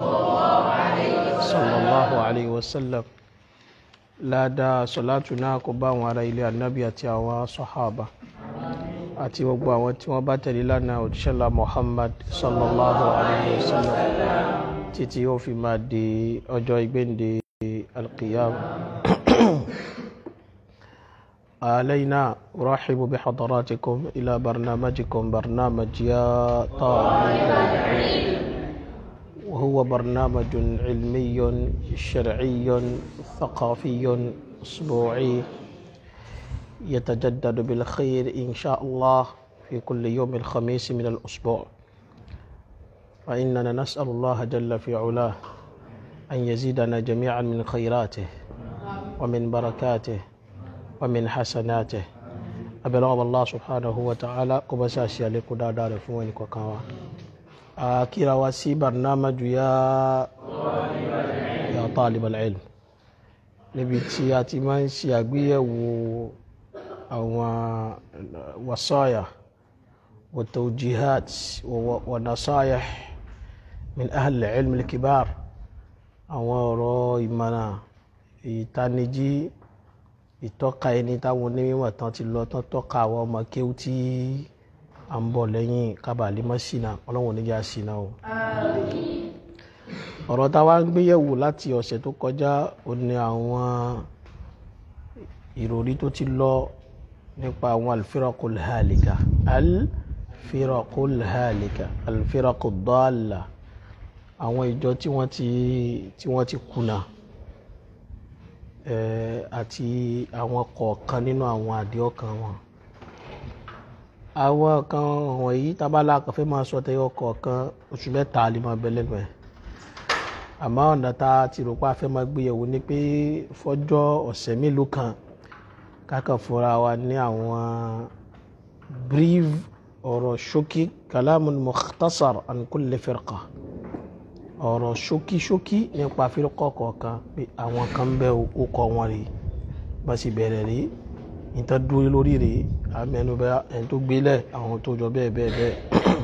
sallallahu alayhi wa sallam ládàá sọ̀látù náà kó bá àwọn ará ilé ànábì àti àwọn sọ̀hábà àti gbogbo àwọn tí wọ́n bá tẹ̀lé lánàá òjíṣẹ́lá Muhammad sallallahu alayhi wa sallam títí ó fi máa di ọjọ́ ìgbéǹde alqiyam علينا أرحب بحضراتكم إلى برنامجكم برنامج يا طالب العلم وهو برنامج علمي شرعي ثقافي أسبوعي يتجدد بالخير إن شاء الله في كل يوم الخميس من الأسبوع فإننا نسأل الله جل في علاه أن يزيدنا جميعا من خيراته ومن بركاته ومن حسناته أبلغ الله سبحانه وتعالى كبساسي عليكم دار فوين كوكاوا akira wa sí barnamaju ya ya talib al-ilm níbi tí a ti máa ń ṣe àgbéyẹ̀wò àwọn wasaya wa tawjihat wa nasayih min ahli al-ilm al-kibar àwọn ọ̀rọ̀ ìmọ̀nà ìtanijí ìtọ́ka ẹni táwọn onímọ̀ tán ti lọ tán tọ́ka àwọn ọmọ kéwú tí à ń bọ̀ lẹ́yìn kábàlì mọ́ sínà ọlọ́run oníjà sínà o. ọ̀rọ̀ tá a wá ń gbéyẹ̀wò láti ọ̀sẹ̀ tó kọjá ó ní àwọn ìròrí tó ti lọ nípa àwọn alfirakul halika alfirakul halika alfirakul dalla àwọn ìjọ tí wọ́n ti tí wọ́n ti kùnà àti àwọn kọ̀ọ̀kan nínú àwọn àdéhọ́kan wọn àwọn kan wọ̀nyí tábàlà kan fẹ́ máa sọ tẹ́yọ kọ̀ọ̀kan oṣù mẹ́ta lè máa bẹ lẹ́nu ẹ̀ àmọ́ ọ̀nà tá a ti rò pé a fẹ́ máa gbéyẹ̀wò ni pé fọ́jọ́ ọ̀sẹ̀ mélòó kan kákan fúnra wa ní àwọn brief ọ̀rọ̀ ṣókí kalamun mukhtasar an kulli firqa ọ̀rọ̀ ṣókí ṣókí nípa firqa kọ̀ọ̀kan pé àwọn kan bẹ́ ó kọ́ wọn rí bá sì bẹ̀rẹ̀ rí níta dúró lórí rèé amẹnubẹ ẹni tó gbélẹ̀ àwọn tó jọ bẹ́ẹ̀ bẹ́ẹ̀ bẹ́ẹ̀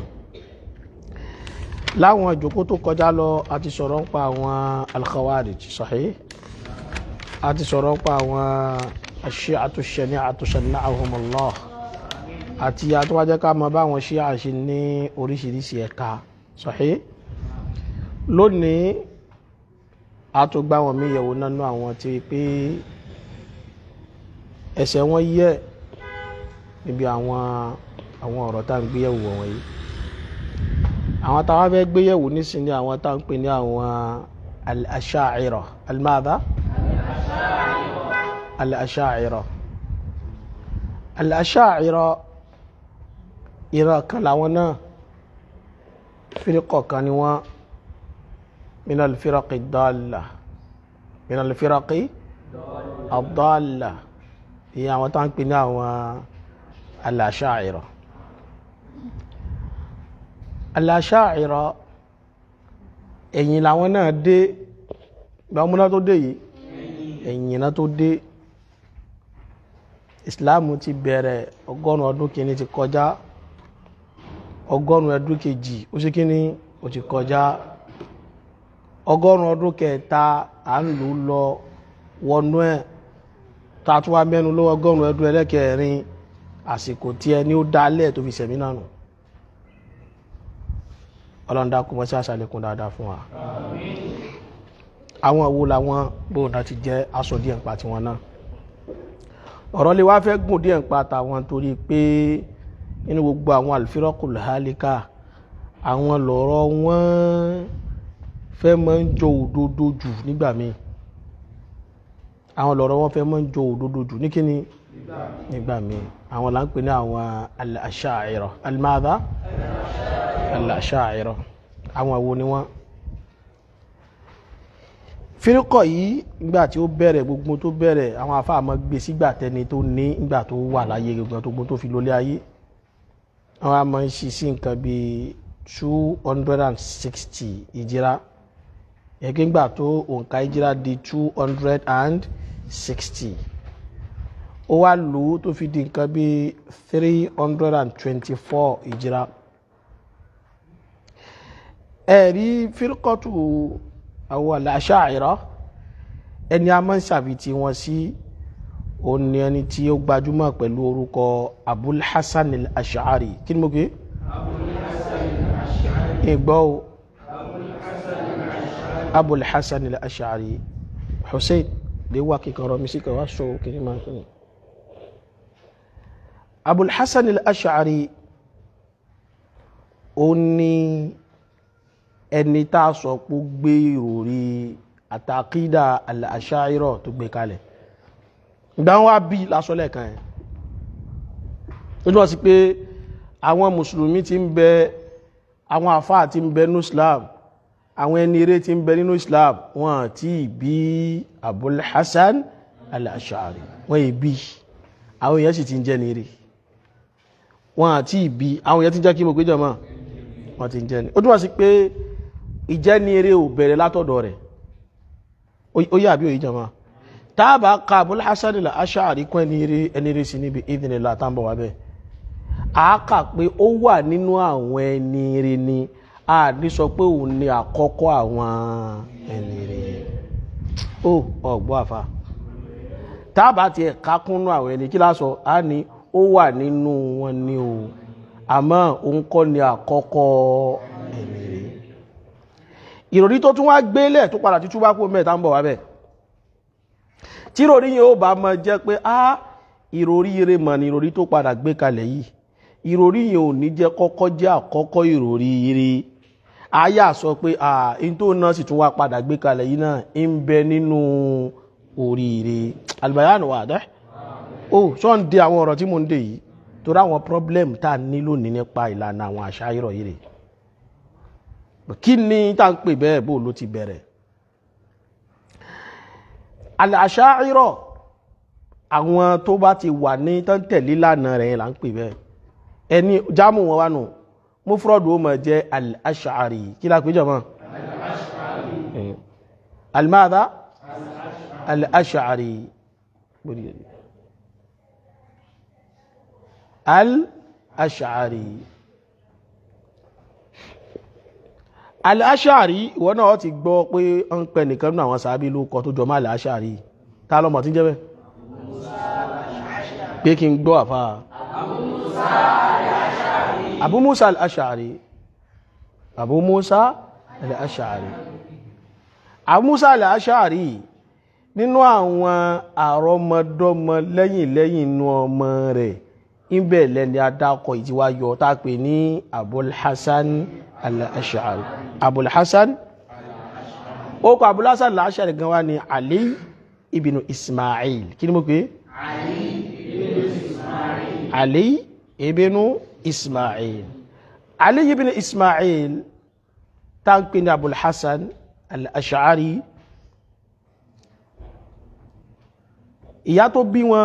láwọn ìjókòó tó kọjá lọ a ti sọ̀rọ̀ nípa àwọn al-khawarij sahih a ti sọ̀rọ̀ nípa àwọn ash-shi'atu ash-shani'atu shanna'ahumullah àti àtúwájẹ́ ká mọ báwọn ṣíà ṣe ní oríṣiríṣi ẹ̀ka sahih lónìí a tó gbá wọn mí yẹ̀wò nánú àwọn tí pé ẹsẹ̀ wọn yẹ níbi àwọn àwọn ọ̀rọ̀ tá à ń gbéyẹ̀wò wọ̀nyí àwọn táwa fẹ́ gbéyẹ̀wò nísìnyí àwọn tá à ń pè ní àwọn al-asha'ira al-madha al-asha'ira al-asha'ira ìran kan làwọn náà fírikọ̀ kan ni wọ́n min al-firaqi ad-dalla min al-firaqi ad-dalla ìyẹn àwọn tá ń pè ní àwọn al-asha'ira al-asha'ira ẹ̀yìn làwọn náà dé gbàmúná tó dé yìí ẹ̀yìn náà tó dé ìsìláàmù ti bẹ̀rẹ̀ ọgọ́rùn ọdún kìíní ti kọjá ọgọ́rùn ọdún kejì ó sì kíní ó ti kọjá ọgọ́rùn ọdún kẹta à ń lò lọ wọnú ẹ̀ tààtù wa mẹ́nu lọ́wọ́ ọgọ́rùn ẹdún ẹlẹ́kẹrin àsìkò tí ẹni ó dálẹ̀ tó fi sẹ̀mí náà nù ọlọ́ndà kò mọ́ sí àṣàlẹ̀kùn dáadáa fún wa àwọn wo làwọn bóòdà ti jẹ́ aṣọ díẹ̀ ń pa tiwọn náà ọ̀rọ̀ lè wá fẹ́ gùn díẹ̀ ń pa tàwọn torí pé nínú gbogbo àwọn al-firaqul halika àwọn lọ̀rọ̀ wọn fẹ́ máa ń jọ òdodo jù nígbà míì àwọn lọ́rọ̀ wọn fẹ́ mọ́ ń jọ òdodo jù ní kíni nígbà míì àwọn là ń pè ní àwọn al-asha'ira al-madha al-asha'ira àwọn àwo ni wọ́n fírikọ̀ yìí nígbà tí ó bẹ̀rẹ̀ gbogbo tó bẹ̀rẹ̀ àwọn afáàmọ́ gbé sígbà tẹni tó ní nígbà tó wà láyé gbogbo tó fi lólé ayé àwọn àmọ́ ń ṣí sí nǹkan bíi two hundred and sixty ìjìrá ẹgbẹ́ ńgbà tó òǹkà ìjìrá di two hundred and sixty ó wá lò ó tó fi di nǹkan bíi three hundred and twenty-four ìjìrá ẹ̀rí fírkọ́tù àwọn al-Asha'ira ẹni a máa ń ṣàfitì wọn sí òun ni ẹni tí ó gbajúmọ̀ pẹ̀lú orúkọ Abul Hasan al-Ash'ari kí ni mo gbé ìgbọ́ o Abul Hasan al-Ash'ari Hussein lè wá kíkọrọ mi sí kọwàá sọ kìí máa kìí Abul Hasan al-Ash'ari ó ní ẹni tá a sọ pé gbé ìròrí àtàkídà al-Ash'ira tó gbé kalẹ̀ ìgbà wọn wá bí lásọlẹ̀ kan ẹ̀ ó jọ sí pé àwọn mùsùlùmí ti ń bẹ àwọn àfáà ti ń bẹ nínú Islam àwọn ẹni eré ti ń bẹ nínú Islam wọn ti bí Abul Hasan al-Ash'ari wọn yìí bí àwọn èèyàn sì ti ń jẹ́ ní eré wọn àti ìbí àwọn èèyàn ti ń jẹ́ kí mo péjọ mọ́ wọn ti ń jẹ́ ní ó túnmọ̀ sí pé ìjẹ́ ní eré ò bẹ̀rẹ̀ látọ̀dọ̀ rẹ̀ ó yà bí òyìn jọmọ́ táàbà ka Abul Hasan al-Ash'ari kún ẹni eré ẹni eré sí níbi idhnillah àtàǹbọ̀ wà bẹ́ẹ̀ àákà pé ó wà nínú àwọn ẹni eré ni a ní sọ pé òun ni àkọ́kọ́ àwọn ẹni eré ó ọ̀gbọ́ àfa táàbà tiẹ̀ kákúnnú àwọn ẹni kí lásọ á ní ó wà nínú wọn ni o àmọ́ òun kọ́ ni àkọ́kọ́ ẹni eré ìròrí tó tún wá gbélẹ̀ tó padà títú bá kó mẹ́ta ń bọ̀ wá bẹ́ẹ̀ tí ìròrí yẹn ó bá mọ jẹ́ pé á ìròrí ire mọ̀ ni ìròrí tó padà gbé kalẹ̀ yìí ìròrí yẹn ò ní jẹ́ kọ́kọ́ jẹ́ àkọ́kọ́ ìròrí ire àyà sọ pé à ń tó náà sì tún wá padà gbé kalẹ̀ yìí náà ń bẹ nínú oríire albayanu wà dẹ́ ó sọ ń de àwọn ọ̀rọ̀ tí mo ń dè yìí torí àwọn problem tá a ní lónìí nípa ìlànà àwọn àṣà ìrọ̀ yìí rè kí ni tá à ń pè bẹ́ẹ̀ bó ló ti bẹ̀rẹ̀ àṣà ìrọ̀ àwọn tó bá ti wà ní tán tẹ̀lé lánàá rẹ̀ là ń pè bẹ́ẹ̀ ẹni jámù wọn wá nù mufrọ́dù ó mọ̀ jẹ́ al-ash'ari kí la pè jọ mọ́ al-madha al-ash'ari al-ash'ari al-ash'ari ìwọ náà ti gbọ́ pé ń pẹ nìkan nínú àwọn sàábí ló kọ tó jọ mọ́ al-ash'ari tá lọ́mọ tí ń jẹ́ bẹ́ẹ̀ pé kí n gbọ́ àfáà abu musa al'ashari abu musa al'ashari abu musa al'ashari nínú àwọn àrọmọdọ́mọ lẹ́yìn lẹ́yìn inú ọmọ rẹ̀ ìbẹ̀ lẹ́ni adákọ̀ ìtíwá yọ tá pè ní abulhassan al'ashari abulhassan ó kọ abulhassan al'ashari gan wá ní ali ibn ismail kí ni mo pè ali ibn ismail ali ibn ismail táǹpé ní abul hassan al-ash'ari ìyá tó bí wọn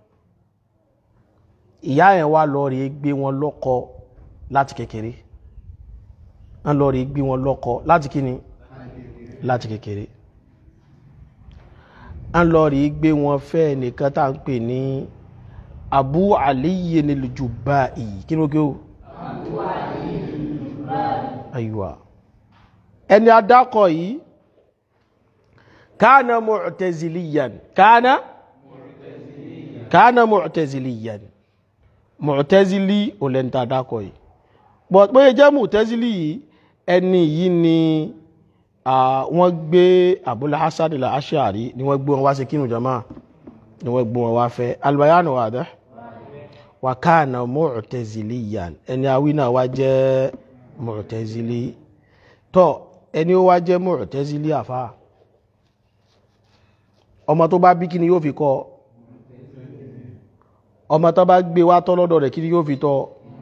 ìyá ẹ̀ wá lọ rí gbé wọn lọ́kọ láti kékeré wọ́n lọ rí gbé wọn lọ́kọ láti kíni láti kékeré wọ́n lọ rí gbé wọn fẹ́ nìkan táǹpé ní abu aliyi ni lujubai kí ni ó kí o ayiwa ẹni adákọ̀ yìí kánà mu'taziliyan kánà kánà mu'taziliyan mu'tazili olẹ́ntà adákọ̀ yìí bọ̀ pé jẹ́ mu'tazili yìí ẹni yìí ni wọ́n gbé Abul Hasan al-Ash'ari ni wọ́n gbé wọn wá sí kínú jama ni wọ́n gbé wọn wá fẹ́ albayanu wà dẹ́ wa kana mu'taziliyan ẹni awí náà wá jẹ́ mu'tazili tọ́ ẹni ó wá jẹ́ mu'tazili àfá ọmọ tó bá bí kí ni yóò fi kọ́ ọmọ tó bá gbé wá tọ́ lọ́dọ̀ rẹ̀ kí ni yóò fi tọ́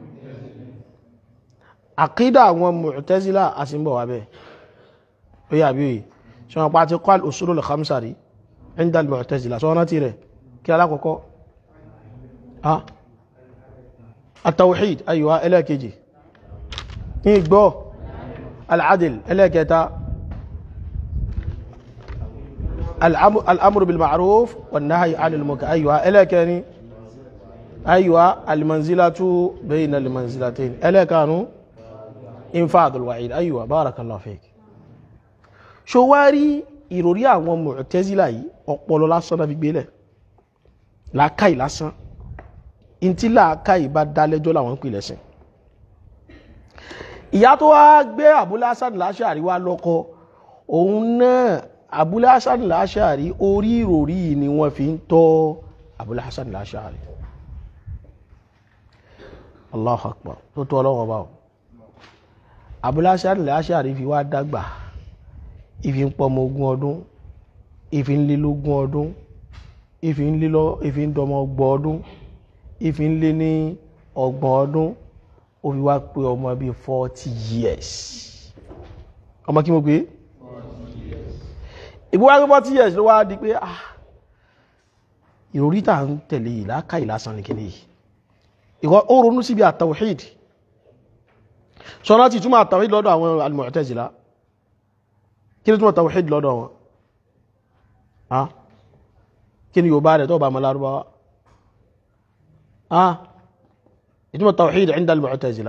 àkídà àwọn mu'tazila àsìnbọ̀ wà bẹ́ẹ̀ ó yà bí òye ṣe wọn pa ti kọ́ al-usulul khamsa rí inda al-mu'tazila sọ wọn ti rẹ̀ kí alákọ̀ọ́kọ́ التوحيد أيوة إلا كيجي إيقبو العدل إلا كيتا الأمر بالمعروف والنهي عن المنكر أيوة إلا كاني أيوة المنزلة بين المنزلتين إلا كانوا infadul wa'id aywa barakallahu fik ṣo wá rí ìròrí àwọn Mu'tazila yìí ọpọlọ lásán náà fi gbélẹ̀ làákàì lásán ntí làákàì bá dá lẹ́jọ́ làwọn ń pè lẹ́sìn ìyá tó wá gbé Abul Hasan al-Ash'ari wá lọ́kọ òun náà Abul Hasan al-Ash'ari orí ìròrí yìí ni wọ́n fi ń tọ́ Abul Hasan al-Ash'ari Allahu Akbar tó tọ́ ọlọ́wọ́ bá o Abul Hasan al-Ash'ari fi wá dàgbà ìfi ń pọmọ ogún ọdún ìfi ń lé lógún ọdún ìfi ń lé lọ ìfi ń dọmọ ọgbọ̀n ọdún ìfi ń lé ní ọgbọ̀n ọdún ó fi wá pé ọmọ bíi forty years ọmọ kí mo pé ìgbó wá pé forty years ló wá di pé ah ìròrí tà ń tẹ̀lé yìí láká ìlàsàn ní kíní yìí ìkọ́ ó ronú síbi àtàwhid sọ́nà ti túmọ̀ àtàwhid lọ́dọ̀ àwọn al-Mu'tazila kí ni túmọ̀ tàwhid lọ́dọ̀ wọn ah kí ni Yorùbá rẹ̀ tó bá mọ́ lárúbáwá ah ìtumọ̀ tawhid inda al-mu'tazila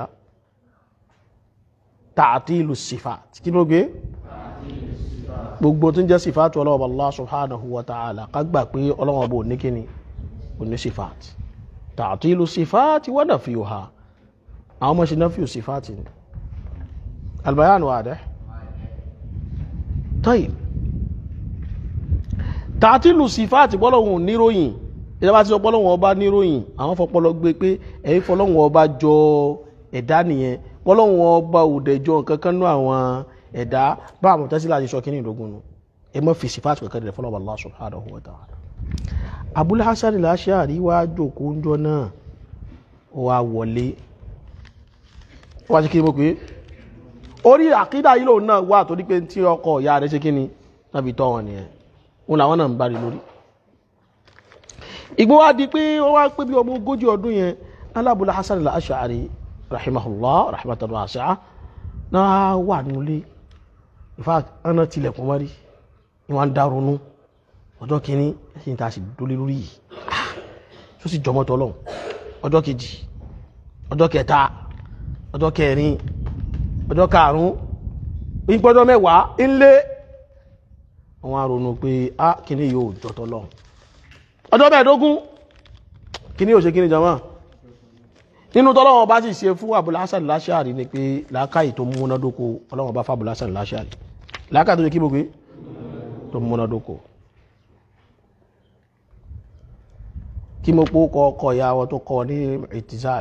ta'atilu sifat kí ló gbé gbogbo tó ń jẹ́ sifat ọlọ́wọ́ Allah subhanahu wa ta'ala ká gbà pé ọlọ́wọ́ bò ní kíni kò ní sifat ta'atilu sifat wa nafyuha àwọn ọmọ ṣe nafyu sifat ni albayan wadih tayyib ta'atilu sifat bọ́lọ̀wọ̀n níròyìn ìjọba tí ọpọlọ́wọ́n ọba níròyìn àwọn fọpọlọ gbé pé ẹ̀yin fọlọ́wọ́n ọba jọ ẹ̀dá nìyẹn fọlọ́wọ́n ọba òdẹjọ kankan nú àwọn ẹ̀dá bá àwọn tẹ́sí láti sọ kíní ìdógún nu ẹ mọ́ fi sífàtì kankan rẹ̀ fọlọ́wọ́ Allah subhanahu wa ta'ala. Abul Hasan al-Ash'ari wá jókòó ńjọ náà ó wá wọlé ó wá sí kí ni mo pè é orí àkídà yìí lòun náà wà torí pé tí ọkọ ìyá rẹ̀ ṣe kí ni tàbí tọ́ wọn nìyẹn òun làwọn náà ń bá rí lórí ìgbó wá di pé wọ́n wá pé bí ọmọ ogójì ọdún yẹn alábùlá hasan al-ash'ari rahimahullah rahmatan wasi'a náà wà nílé in fact ọ̀nà tilẹ̀kùn wọ́n rí ni wọ́n ń dárunú ọjọ́ kìíní ẹ̀sìn tá a sì dólé lórí yìí tó sì jọmọ́ tọ́lọ́ ọjọ́ kejì ọjọ́ kẹta ọjọ́ kẹrin ọjọ́ karùn-ún ìpọ́jọ́ mẹ́wàá ńlé wọ́n á ronú pé á kìíní yóò jọ tọ́lọ́ ọjọ́ mẹ́ẹ̀dógún kí ní òṣè kí ní jama nínú tọ́lọ́wọ́ bá sì ṣe fún Abul Hasan al-Ash'ari ni pé làákàyè tó múnádókò ọlọ́wọ́ bá fábùl Hasan al-Ash'ari làákàyè tó ṣe kí gbogbo tó múnádókò kí mo pó kọ ọkọ̀ ìyàwó tó kọ ní ìtìsáàl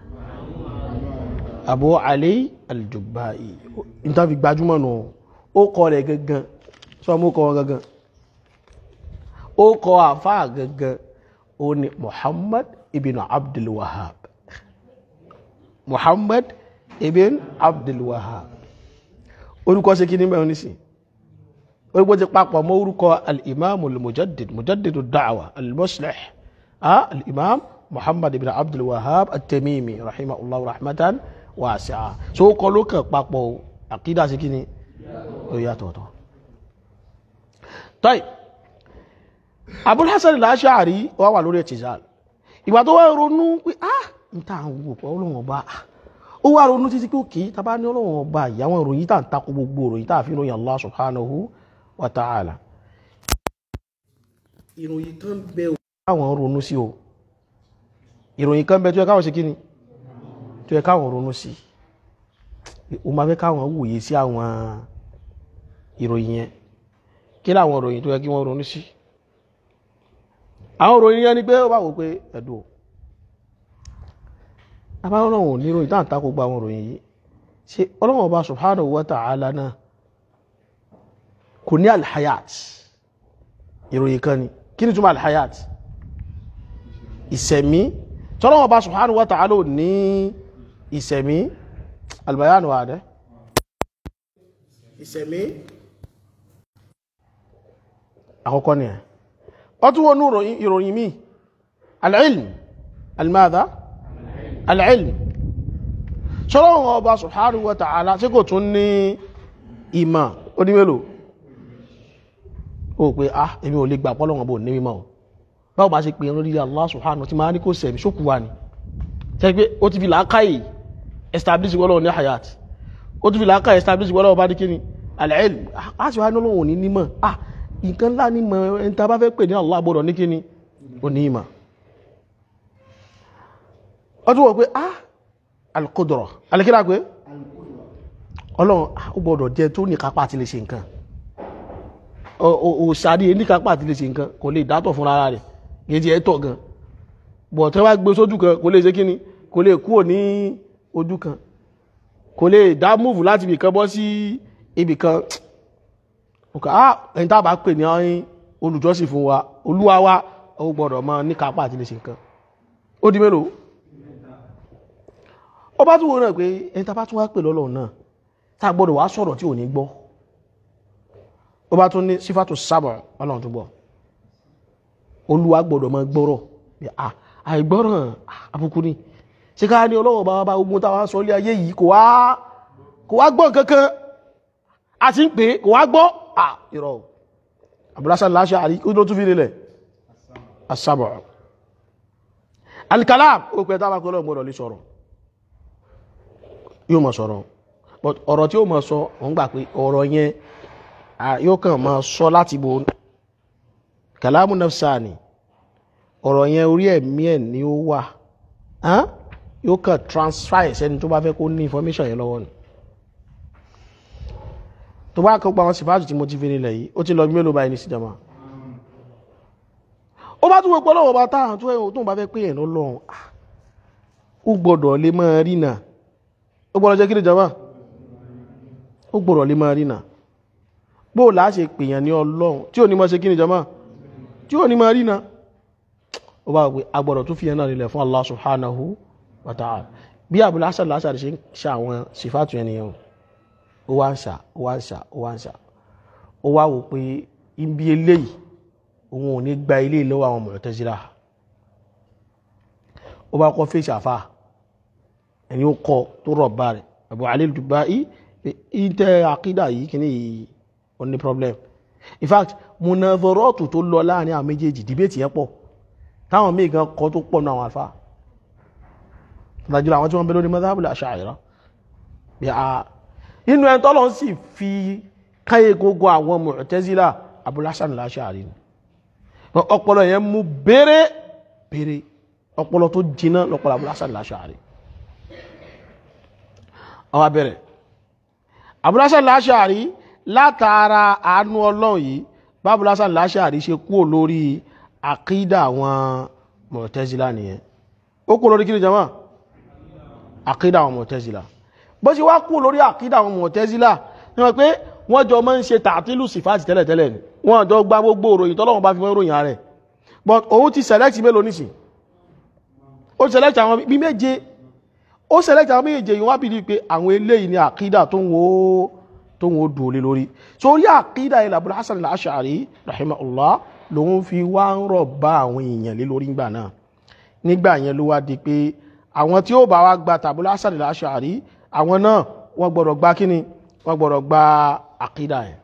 Abu Ali al-Jubba'i ìtàfi gbajúmọ̀ nù ó kọ rẹ̀ gangan sọ mú kọ wọn gangan ó kọ àfáà gangan ó ní muhammad ibn abdul wahab muhammad ibn abdul wahab orúkọ ṣe kí ní mẹ́rin nísìn orúkọ ti papọ̀ mọ́ orúkọ al-imam al-mujaddid mujaddid ad-da'wa al-muslih al-imam muhammad ibn abdul wahab at-tamimi rahimahullah rahmatan wasi'a so ó kọ ló kàn papọ̀ àkídà ṣe kí ni ó yàtọ̀ọ̀tọ̀ tọ́yì Abul Hasan al-Ash'ari wà wà lórí ẹ̀tìzáàlì ìgbà tó wá ronú pé ah n ta àwọn òpó ọlọ́wọ̀n ọba ó wá ronú títí pé òkè tàbá ní ọlọ́wọ̀n ọba ìyàwó ìròyìn tà ń takò gbogbo ìròyìn tà fi ròyìn Allah subhanahu wa ta'ala ìròyìn kan bẹ káwọn ronú sí o ìròyìn kan bẹ tó yẹ káwọn ṣe kíni tó yẹ káwọn ronú sí o máa fẹ́ káwọn wòye sí àwọn ìròyìn yẹn kí láwọn ìròyìn tó yẹ kí wọ́n ronú sí àwọn òròyìn yẹn ni pé ó bá wò pé ẹ̀dùn abáwọn oníròyìn táà ń takò gba àwọn òròyìn yìí ṣe ọlọ́wọ̀n ọba subhanahu wa ta'ala náà kò ní alhayat ìròyìn kan ni kí ni túnmọ̀ alhayat ìsẹ̀mí tọ́lọ́wọ̀n ọba subhanahu wa ta'ala ní ìsẹ̀mí albayanu wa dẹ́ ìsẹ̀mí àkọ́kọ́ ni ẹ̀ ọtún wọnú ìròyìn mi al'ilm almada al'ilm ṣọ́lọ́wọ́n ọba subhanahu wa ta'ala tí kò tún ní ìmọ̀ onímẹ́lò ó pé ah èmi ò lè gbà pọ́lọ́wọ́n bò ní mímọ̀ báwo bá ṣe pè ẹran lílẹ̀ Allah subhanahu tí máa ní kó sẹ̀mí ṣókù wà ní tẹ́ pé ó ti fi làákàyè establish wọ́lọ́ ní hayat ó tún fi làákà establish wọ́n lọ́wọ́ bá ní kíni al-ilm a sì wá ní olóhùn òní nímọ̀ ah nǹkan ńlá ní mọ̀ ẹni tá a bá fẹ́ pè ní Allah gbọ́dọ̀ ní kíni òní ìmọ̀ ó tún wọ̀ pé ah al-qudra alẹ́kíra pé ọlọ́run ó gbọ́dọ̀ jẹ́ tó ní kápá àti lè ṣe nǹkan òṣàdí ní kápá àti lè ṣe nǹkan kò lè dátọ̀ fún ara rẹ̀ gẹ́gẹ́ ẹ̀tọ́ gan bọ̀ tẹ́ wá gbé sójú kan kò lè ṣe kíni kò lè kúrò ní ojú kan kò lè dá múùfù láti ibì kan bọ́ sí ibì kan ọkà á ẹni tá a bá pè ní olùjọ́sìn fún wa olúwa wa ó gbọ́dọ̀ máa ní kápá àti lè ṣe nǹkan ó di mélòó ó bá tún wọ́n náà pé ẹni tá a bá tún wá pè lọ́lọ́run náà tá a gbọ́dọ̀ wá sọ̀rọ̀ tí ò ní gbọ́ ó bá tún ní sífàtò sábà ọlọ́run tó gbọ́ olúwa gbọ́dọ̀ máa gbọ́rọ̀ àìgbọ́ràn àbùkù ni ṣe ká ní ọlọ́wọ́ bá bá ogun táwọn sọ ilé ayé yìí kò wá kò wá gbọ́ kankan a ti ń pè kò wá gbọ́ à ìrọ̀ àbúrásà láṣẹ àrí ó ló tún fi nílẹ̀ asábọ̀ alikalam ó pẹ́ táwọn akọ́lọ́ gbọ́dọ̀ lè sọ̀rọ̀ yóò mọ̀ sọ̀rọ̀ but ọ̀rọ̀ tí ó mọ̀ sọ òun gbà pé ọ̀rọ̀ yẹn yóò kàn máa sọ láti bo kàlámù nafsani ọ̀rọ̀ yẹn orí ẹ̀mí ẹ̀ ni ó wà yóò kàn transfer ẹ̀ sẹ́ni tó bá fẹ́ kó ní information yẹn lọ́wọ́ ni tó bá kọ́ pa àwọn sífáàtù tí mo ti fi nílẹ̀ yìí ó ti lọ mélòó báyìí ní síjàmá ó bá tún wọ́pọ̀ lọ́wọ́ bá táwọn tó ẹ̀ tó bá fẹ́ pé ẹ̀ lọ́lọ́run ó gbọ́dọ̀ lè máa rí nà ó gbọ́dọ̀ jẹ́ kí ni jàmá ó gbọ́dọ̀ lè máa rí nà bóò láà ṣe pèèyàn ní ọlọ́run tí ò ní máa ṣe kí ni jàmá tí ò ní máa rí nà ó bá wípé agbọ́dọ̀ tó fi ẹ̀ náà nílẹ̀ fún Allah subhanahu wa ta'ala bí Abul Hasan al-Ash'ari ṣe ń ṣe àwọn sífàtù ẹni yẹn ó wá ń ṣà ó wá ń ṣà ó wá ń ṣà ó wá wò pé ibi eléyìí òun ò ní gba ilé lọ́wọ́ àwọn Mu'tazila ó bá kọ́ fèsì àfà ẹni ó kọ tó rọ̀ bá rẹ̀ Abu Ali al-Dubai pé ìtẹ́ àkídà yìí kìíní yìí ó ní problem in fact munadharatu tó lọ láàrin àwọn méjèèjì dìbẹ́tì yẹn pọ̀ táwọn míì gan kọ́ tó pọ̀ nù àwọn àlfà ìdájọ́ àwọn tí wọ́n bẹ lórí madhabul Ash'ira bí a inú ẹni tọ́lọ́ sì fi káyé gbogbo àwọn Mu'tazila Abul Hasan al-Ash'ari ni ọpọlọ yẹn mú bèrè bèrè ọpọlọ tó jiná lọpọlọ Abul Hasan al-Ash'ari àwọn abẹ́rẹ̀ Abul Hasan al-Ash'ari látara àánú ọlọ́run yìí bá Abul Hasan al-Ash'ari ṣe kúrò lórí àkídà àwọn Mu'tazila nìyẹn ó kúrò lórí kí ni jama àkídà àwọn Mu'tazila bó ṣe wá kúrò lórí àkídà àwọn Mu'tazila ní wọ́n pé wọ́n jọ máa ń ṣe tààtílù sífàtì tẹ́lẹ̀tẹ́lẹ̀ ni wọ́n jọ gba gbogbo òròyìn tọ́lọ́wọ́n bá fi wọ́n ròyìn ààrẹ but òun ti select mélòó nísìn ó select àwọn bí méje ó select àwọn méje yìí wọ́n bí i pé àwọn eléyìí ni àkídà tó ń wo tó ń wo dùn lé lórí sórí àkídà ilẹ̀ Abul Hasan al-Ash'ari rahimahullah lòun fi wá ń rọ̀ bá àwọn èèyàn lé lórí ńgbà náà nígbà yẹn ló wá di pé àwọn tí ó bá wá gba Abul Hasan al-Ash'ari àwọn náà wọ́n gbọ́dọ̀ gba kíni wọ́n gbọ́dọ̀ gba àkídà yẹn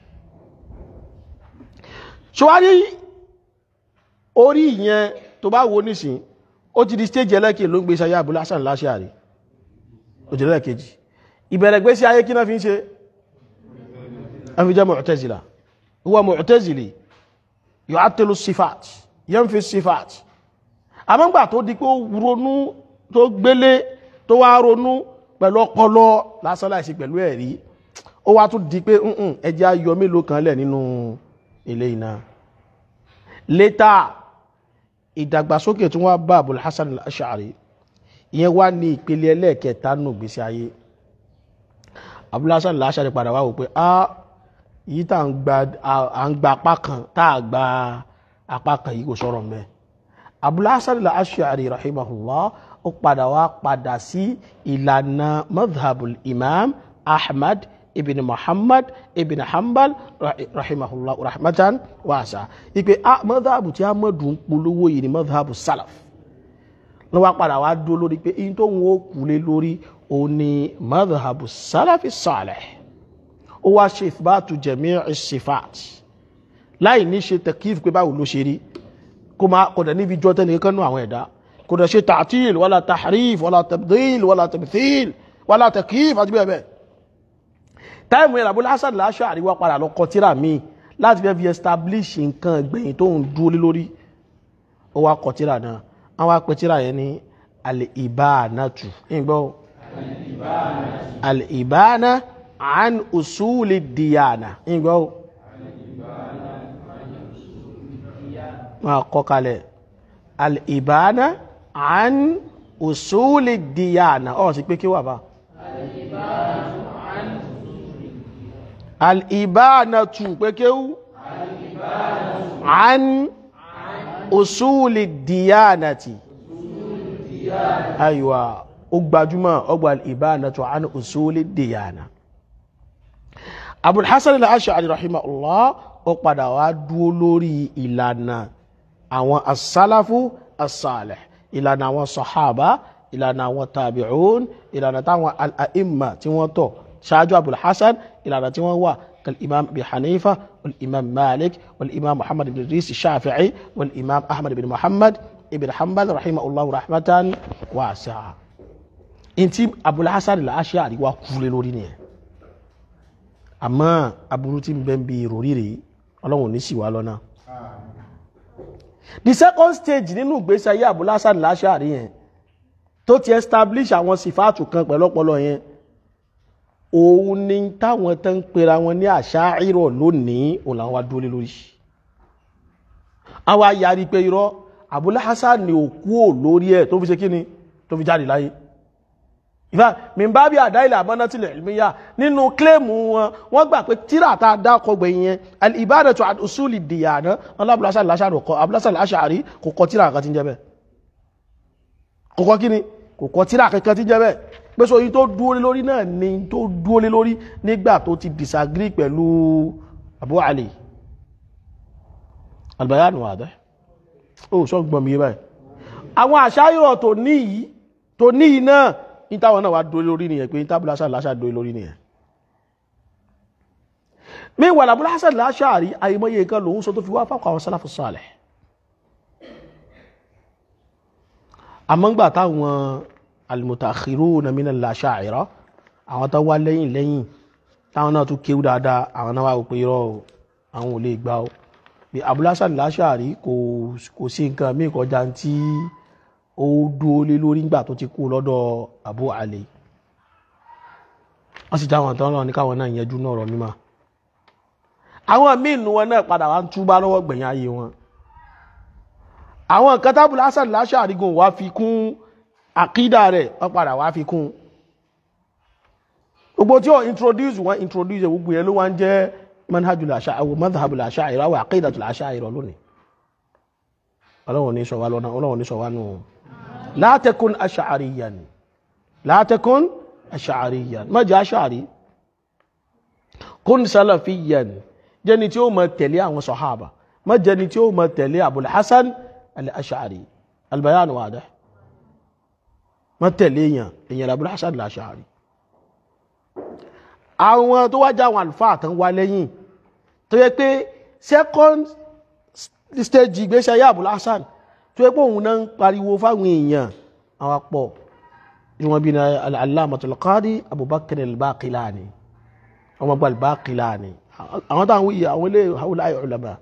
ṣọwárí orí ìyẹn tó bá wo nísìn ó ti di stage ẹlẹ́kẹ̀ ló ń gbé sáyé Abul Hasan al-Ash'ari òjìlẹ̀ kejì ìbẹ̀rẹ̀ gbé sí ayé kí náà fi ń ṣe afijá Mu'tazila huwa Mu'tazili yu'attilu sifat yanfi sifat àmọ́gbà tó di pé ó ronú tó gbélé tó wá ronú pẹ̀lú ọpọlọ lásán láìsí pẹ̀lú ẹ̀rí ó wá tún di pé ẹjẹ́ ayọ̀ mélòó kan lẹ̀ nínú ilé iná létà ìdàgbàsókè tí wọ́n bá Abul Hasan al-Ash'ari ìyẹn wá ní ìpele ẹlẹ́ẹ̀kẹta nù gbèsè ayé Abul Hasan al-Ash'ari padà wá wò pé a yìí tá à ń gba apá kan tá à gba apá kan yìí kò sọ̀rọ̀ mẹ́ Abul Hasan al-Ash'ari rahimahullah ó padà wá padà sí ìlànà madhabul imam Ahmad ibn Muhammad ibn Hanbal rahimahullah rahmatan wasa ipe a madhabu tí a mọ̀dù ń polówó yìí ni madhabu salaf ló wá padà wá dó lórí pé in tó ń wó kúlé lórí o ní madhabu salafi salih ó wá ṣe ìfibátu jami'i sifat láì ní ṣe takif pé báwo ló ṣe rí kó máa kò dẹ̀ níbi jọ tẹ́lẹ̀ kanú àwọn ẹ̀dá kò dẹ̀ ṣe ta'til wala tahrif wala tabdil wala tamthil wala takif àti bẹ́ẹ̀ bẹ́ẹ̀ táìmù yẹn Abul Hasan al-Ash'ari wá padà lọ kọ tíra míì láti fẹ́ fi establish nǹkan gbẹ̀yìn tó ń dúró lé lórí ó wá kọ tíra náà wọ́n wá pe tíra yẹn ní al-Ibanatu ìgbọ́ al-Ibana an usuli diyana ìgbọ́ wọ́n kọ kalẹ̀ al-Ibana an usuli diyana ọ̀ sí pé kí wà bá al-Ibanatu pé kéwú an usuli diyanati aywa ó gbajúmọ̀ ọgbà al-Ibanatu an usuli diyana Abul Hasan al-Ash'ari rahimahullah ó padà wá dúó lórí ìlànà àwọn as-salafu as-salih ìlànà àwọn sahaba ìlànà àwọn tabi'un ìlànà táwọn al-a'imma tí wọ́n tọ̀ ṣáájú Abul Hasan ìlànà tí wọ́n wà كالإمام أبي حنيفة والإمام مالك والإمام محمد بن إدريس الشافعي والإمام أحمد بن محمد ابن حنبل رحمه الله رحمة واسعة انتي أبو الحسن الأشعري وكل لوري àmọ́ aburú tí ń bẹ ń bi ìròrí rèé ọlọ́run ní sì wá lọ́nà. the second stage nínú ìgbésí ayé Abul Hasan al-Ash'ari yẹn tó ti establish àwọn sífàtù kan pẹ̀lú ọpọlọ yẹn òun ni táwọn tó ń pera wọn ní Asha'ira lónìí òun làwọn wá dúró lé lórí. àwa yarí pé irọ́ Abul Hasan ni òkú ò lórí ẹ̀ tó fi ṣe kí ni tó fi jáde láyé ìfà mìbábí àdáìlẹ̀ àmọ́nátìlẹ̀ ìlmíyà nínú kílèmù wọn wọ́n gbà pé tíra tá a dá ọkọ̀gbẹ̀ yẹn al-ibadatu an usuli diyana alábùlásà láṣàrí kò kọ tíra kan tí ń jẹ́ bẹ́ẹ̀ kò kọ kíni kò kọ tíra kankan tí ń jẹ́ bẹ́ẹ̀ pé so yìí tó dúó lé lórí náà ni tó dúó lé lórí nígbà tó ti disagree pẹ̀lú Abu Ali albayan wàdẹ́ ó sọ gbọmí yé báyìí àwọn àṣàyọ̀ tó ní yìí tó ní yìí náà ìtàwọn náà wá dúró lórí nìyẹn pé ìtàbùlá Hasan al-Ash'ari dúró lórí nìyẹn míwà Abul Hasan al-Ash'ari àìmọye nǹkan lòun sọ tó fi wá fáwọn àwọn sálàfù sálẹ̀ àmọ́ngbà táwọn al-mutaakhiruna min al-Asha'ira àwọn tó wá lẹ́yìn lẹ́yìn táwọn náà tún kéwú dáadáa àwọn náà wá wò pé irọ́ àwọn ò lè gbà ó bí Abul Hasan al-Ash'ari kò sí nǹkan mí kọjá tí ó dúó lé lórí ńgbà tó ti kú lọ́dọ̀ Abu Ali wọ́n sì jáwọn tán lọ ní káwọn náà yẹjú náà rọ mímọ́ àwọn míì nù wọn náà padà wá ń túbá lọ́wọ́ gbẹ̀yìn ayé wọn àwọn nǹkan tí Abul Hasan al-Ash'ari gùn wá fi kún àkídà rẹ̀ wọ́n padà wá fi kún gbogbo tí ó introduce wọn introduce gbogbo yẹn ló wá ń jẹ́ manhajul Ash'ari madhhabul Ash'ari àwọn aqidatul Ash'ari lónìí ọlọ́run ní sọ wá lọ́nà ọlọ́run ní sọ wá nù la takun ash'ariyan la takun ash'ariyan má jẹ́ ash'ari kun salafiyan jẹ́ni tí ó mọ tẹ̀lé àwọn sọ̀hábà má jẹ́ni tí ó mọ tẹ̀lé Abul Hasan al-Ash'ari al-bayan wadih má tẹ̀lé èèyàn èèyàn Abul Hasan al-Ash'ari àwọn tó wájá àwọn àlùfáà tán wá lẹ́yìn tó yẹ pé second stage ìgbésẹ̀ ayé Abul Hasan tó yẹ pé òun náà ń pariwo fáwọn èèyàn àwọn apọ̀ ìwọ̀n bí i al-Allamatul Qadi Abubakar al-Baqilani ọmọ gba al-Baqilani àwọn táwọn wíyà àwọn ilé haúláì ulama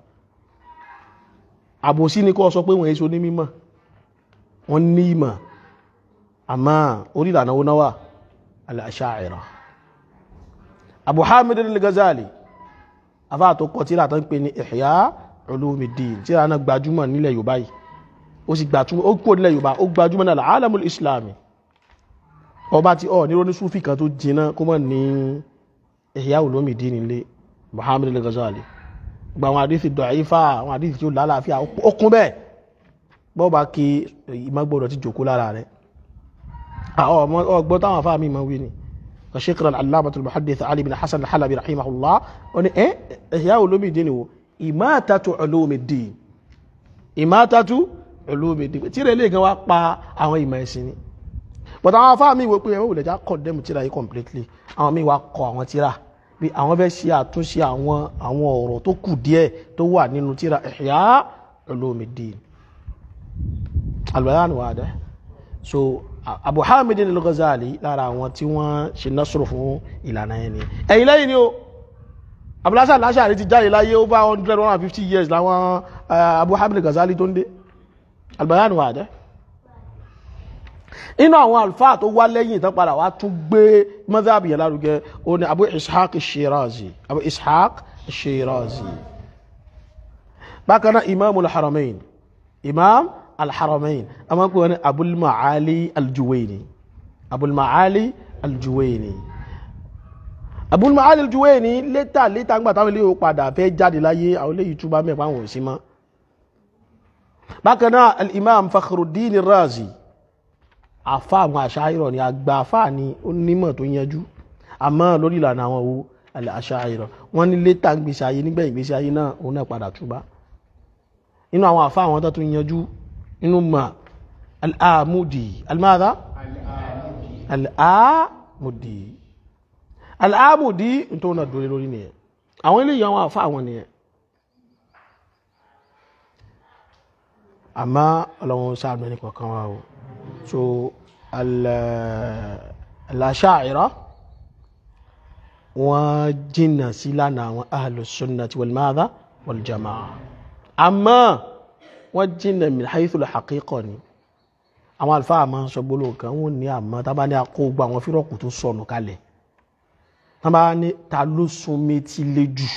àbòsí ni kọ́ sọ pé wọ́n èso ní mímọ̀ wọ́n ní ìmọ̀ àmá orí ìlànà wọn náwà al-Asha'ira Abu Hamid al-Ghazali afá tó kọ tíra tó ń pè ní Ihya Ulumuddin tíra náà gbajúmọ̀ nílẹ̀ Yorùbá yìí ó sì gbajúmọ̀ ó kúrò nílẹ̀ Yorùbá ó gbajúmọ̀ náà alamul Islami ọba tí ọ ní ronú súfì kan tó jiná kó mọ̀ ní Ihya Ulumuddin nílé Muhammad al-Ghazali gba àwọn àdísì dọ̀ífà àwọn àdísì tí ó lálàáfíà ó kún bẹ́ẹ̀ bọ́ọ̀bá kí ìmọ̀gbọ́dọ̀ ti jòkó lára rẹ̀ ọgbọ́n táwọn afá mi ma wí ni Shaykh al-Allamatul Muhaddith Ali bin Hasan al-Halabi rahimahullah ó ní ẹ́ Ihya Ulumuddin ni wo Imatatu Ulumuddin Imatatu Ulumuddin tí rẹ̀ lè gan wá pa àwọn ìmọ̀ ẹ̀sìn ni but àwọn afá mi wò pé ẹ̀wọ̀n ìlẹ̀já condemn tíra yìí completely àwọn mi wá kọ àwọn tíra bí àwọn fẹ́ ṣe àtúnṣe àwọn àwọn ọ̀rọ̀ tó kù díẹ̀ tó wà nínú tíra Ihya Ulumuddin al-Bayan wadih so Abu Hamid al-Ghazali lára àwọn tí wọ́n ṣe násùrù fún ìlànà yẹn ni ẹ̀yìn lẹ́yìn ni o abúlásà láṣàrí ti jáde láyé ó bá 100 150 years láwọn Abu Hamid al-Ghazali tó ń dé albayan wà dẹ́ inú àwọn alfáà tó wá lẹ́yìn tán padà wá tún gbé madhab yẹn lárugẹ ó ní Abu Ishaq al-Shirazi Abu Ishaq al-Shirazi bákan náà Imam al-Haramain Imam al-Haramain a máa ń pè wọ́n ní Abul Ma'ali al-Juwayni Abul Ma'ali al-Juwayni Abul Ma'ali al-Juwayni létà létà ń gbà táwọn ilé yóò padà fẹ́ jáde láyé àwọn ilé yìí túbá mẹ́pàá àwọn òsì mọ́ bákan náà al-Imam Fakhruddin al-Razi àfá àwọn àṣáyìrọ̀ ni àgbà àfá ni ó nímọ̀ tó yanjú àmọ́ lórí ìlànà àwọn owó àṣáyìrọ̀ wọ́n ní létà ń gbèsè ayé nígbẹ̀yìn gbèsè ayé náà òun náà padà túbá inú àwọn àfá àwọn tó tún yanjú inú ma al'amudi almada al'amudi al'amudi tó náà dórí lórí nìyẹn àwọn ilé ìyàwó àfá àwọn nìyẹn àmá ọlọ́run sáàdùn ẹni kọ̀ọ̀kan wá o so al-asha'ira wọ́n jìnnà sí lánàá àwọn ahlus sunnati wal madha wal jama'a àmọ́ wọ́n jìnnà min haythul haqiqa ni àwọn alfáà máa ń sọ gbólóhùn kan wọ́n ní àmọ́ tá bá ní akó gbogbo àwọn fírọ̀kù tó sọnù kalẹ̀ tá bá ní ta ló sún méjì lé jù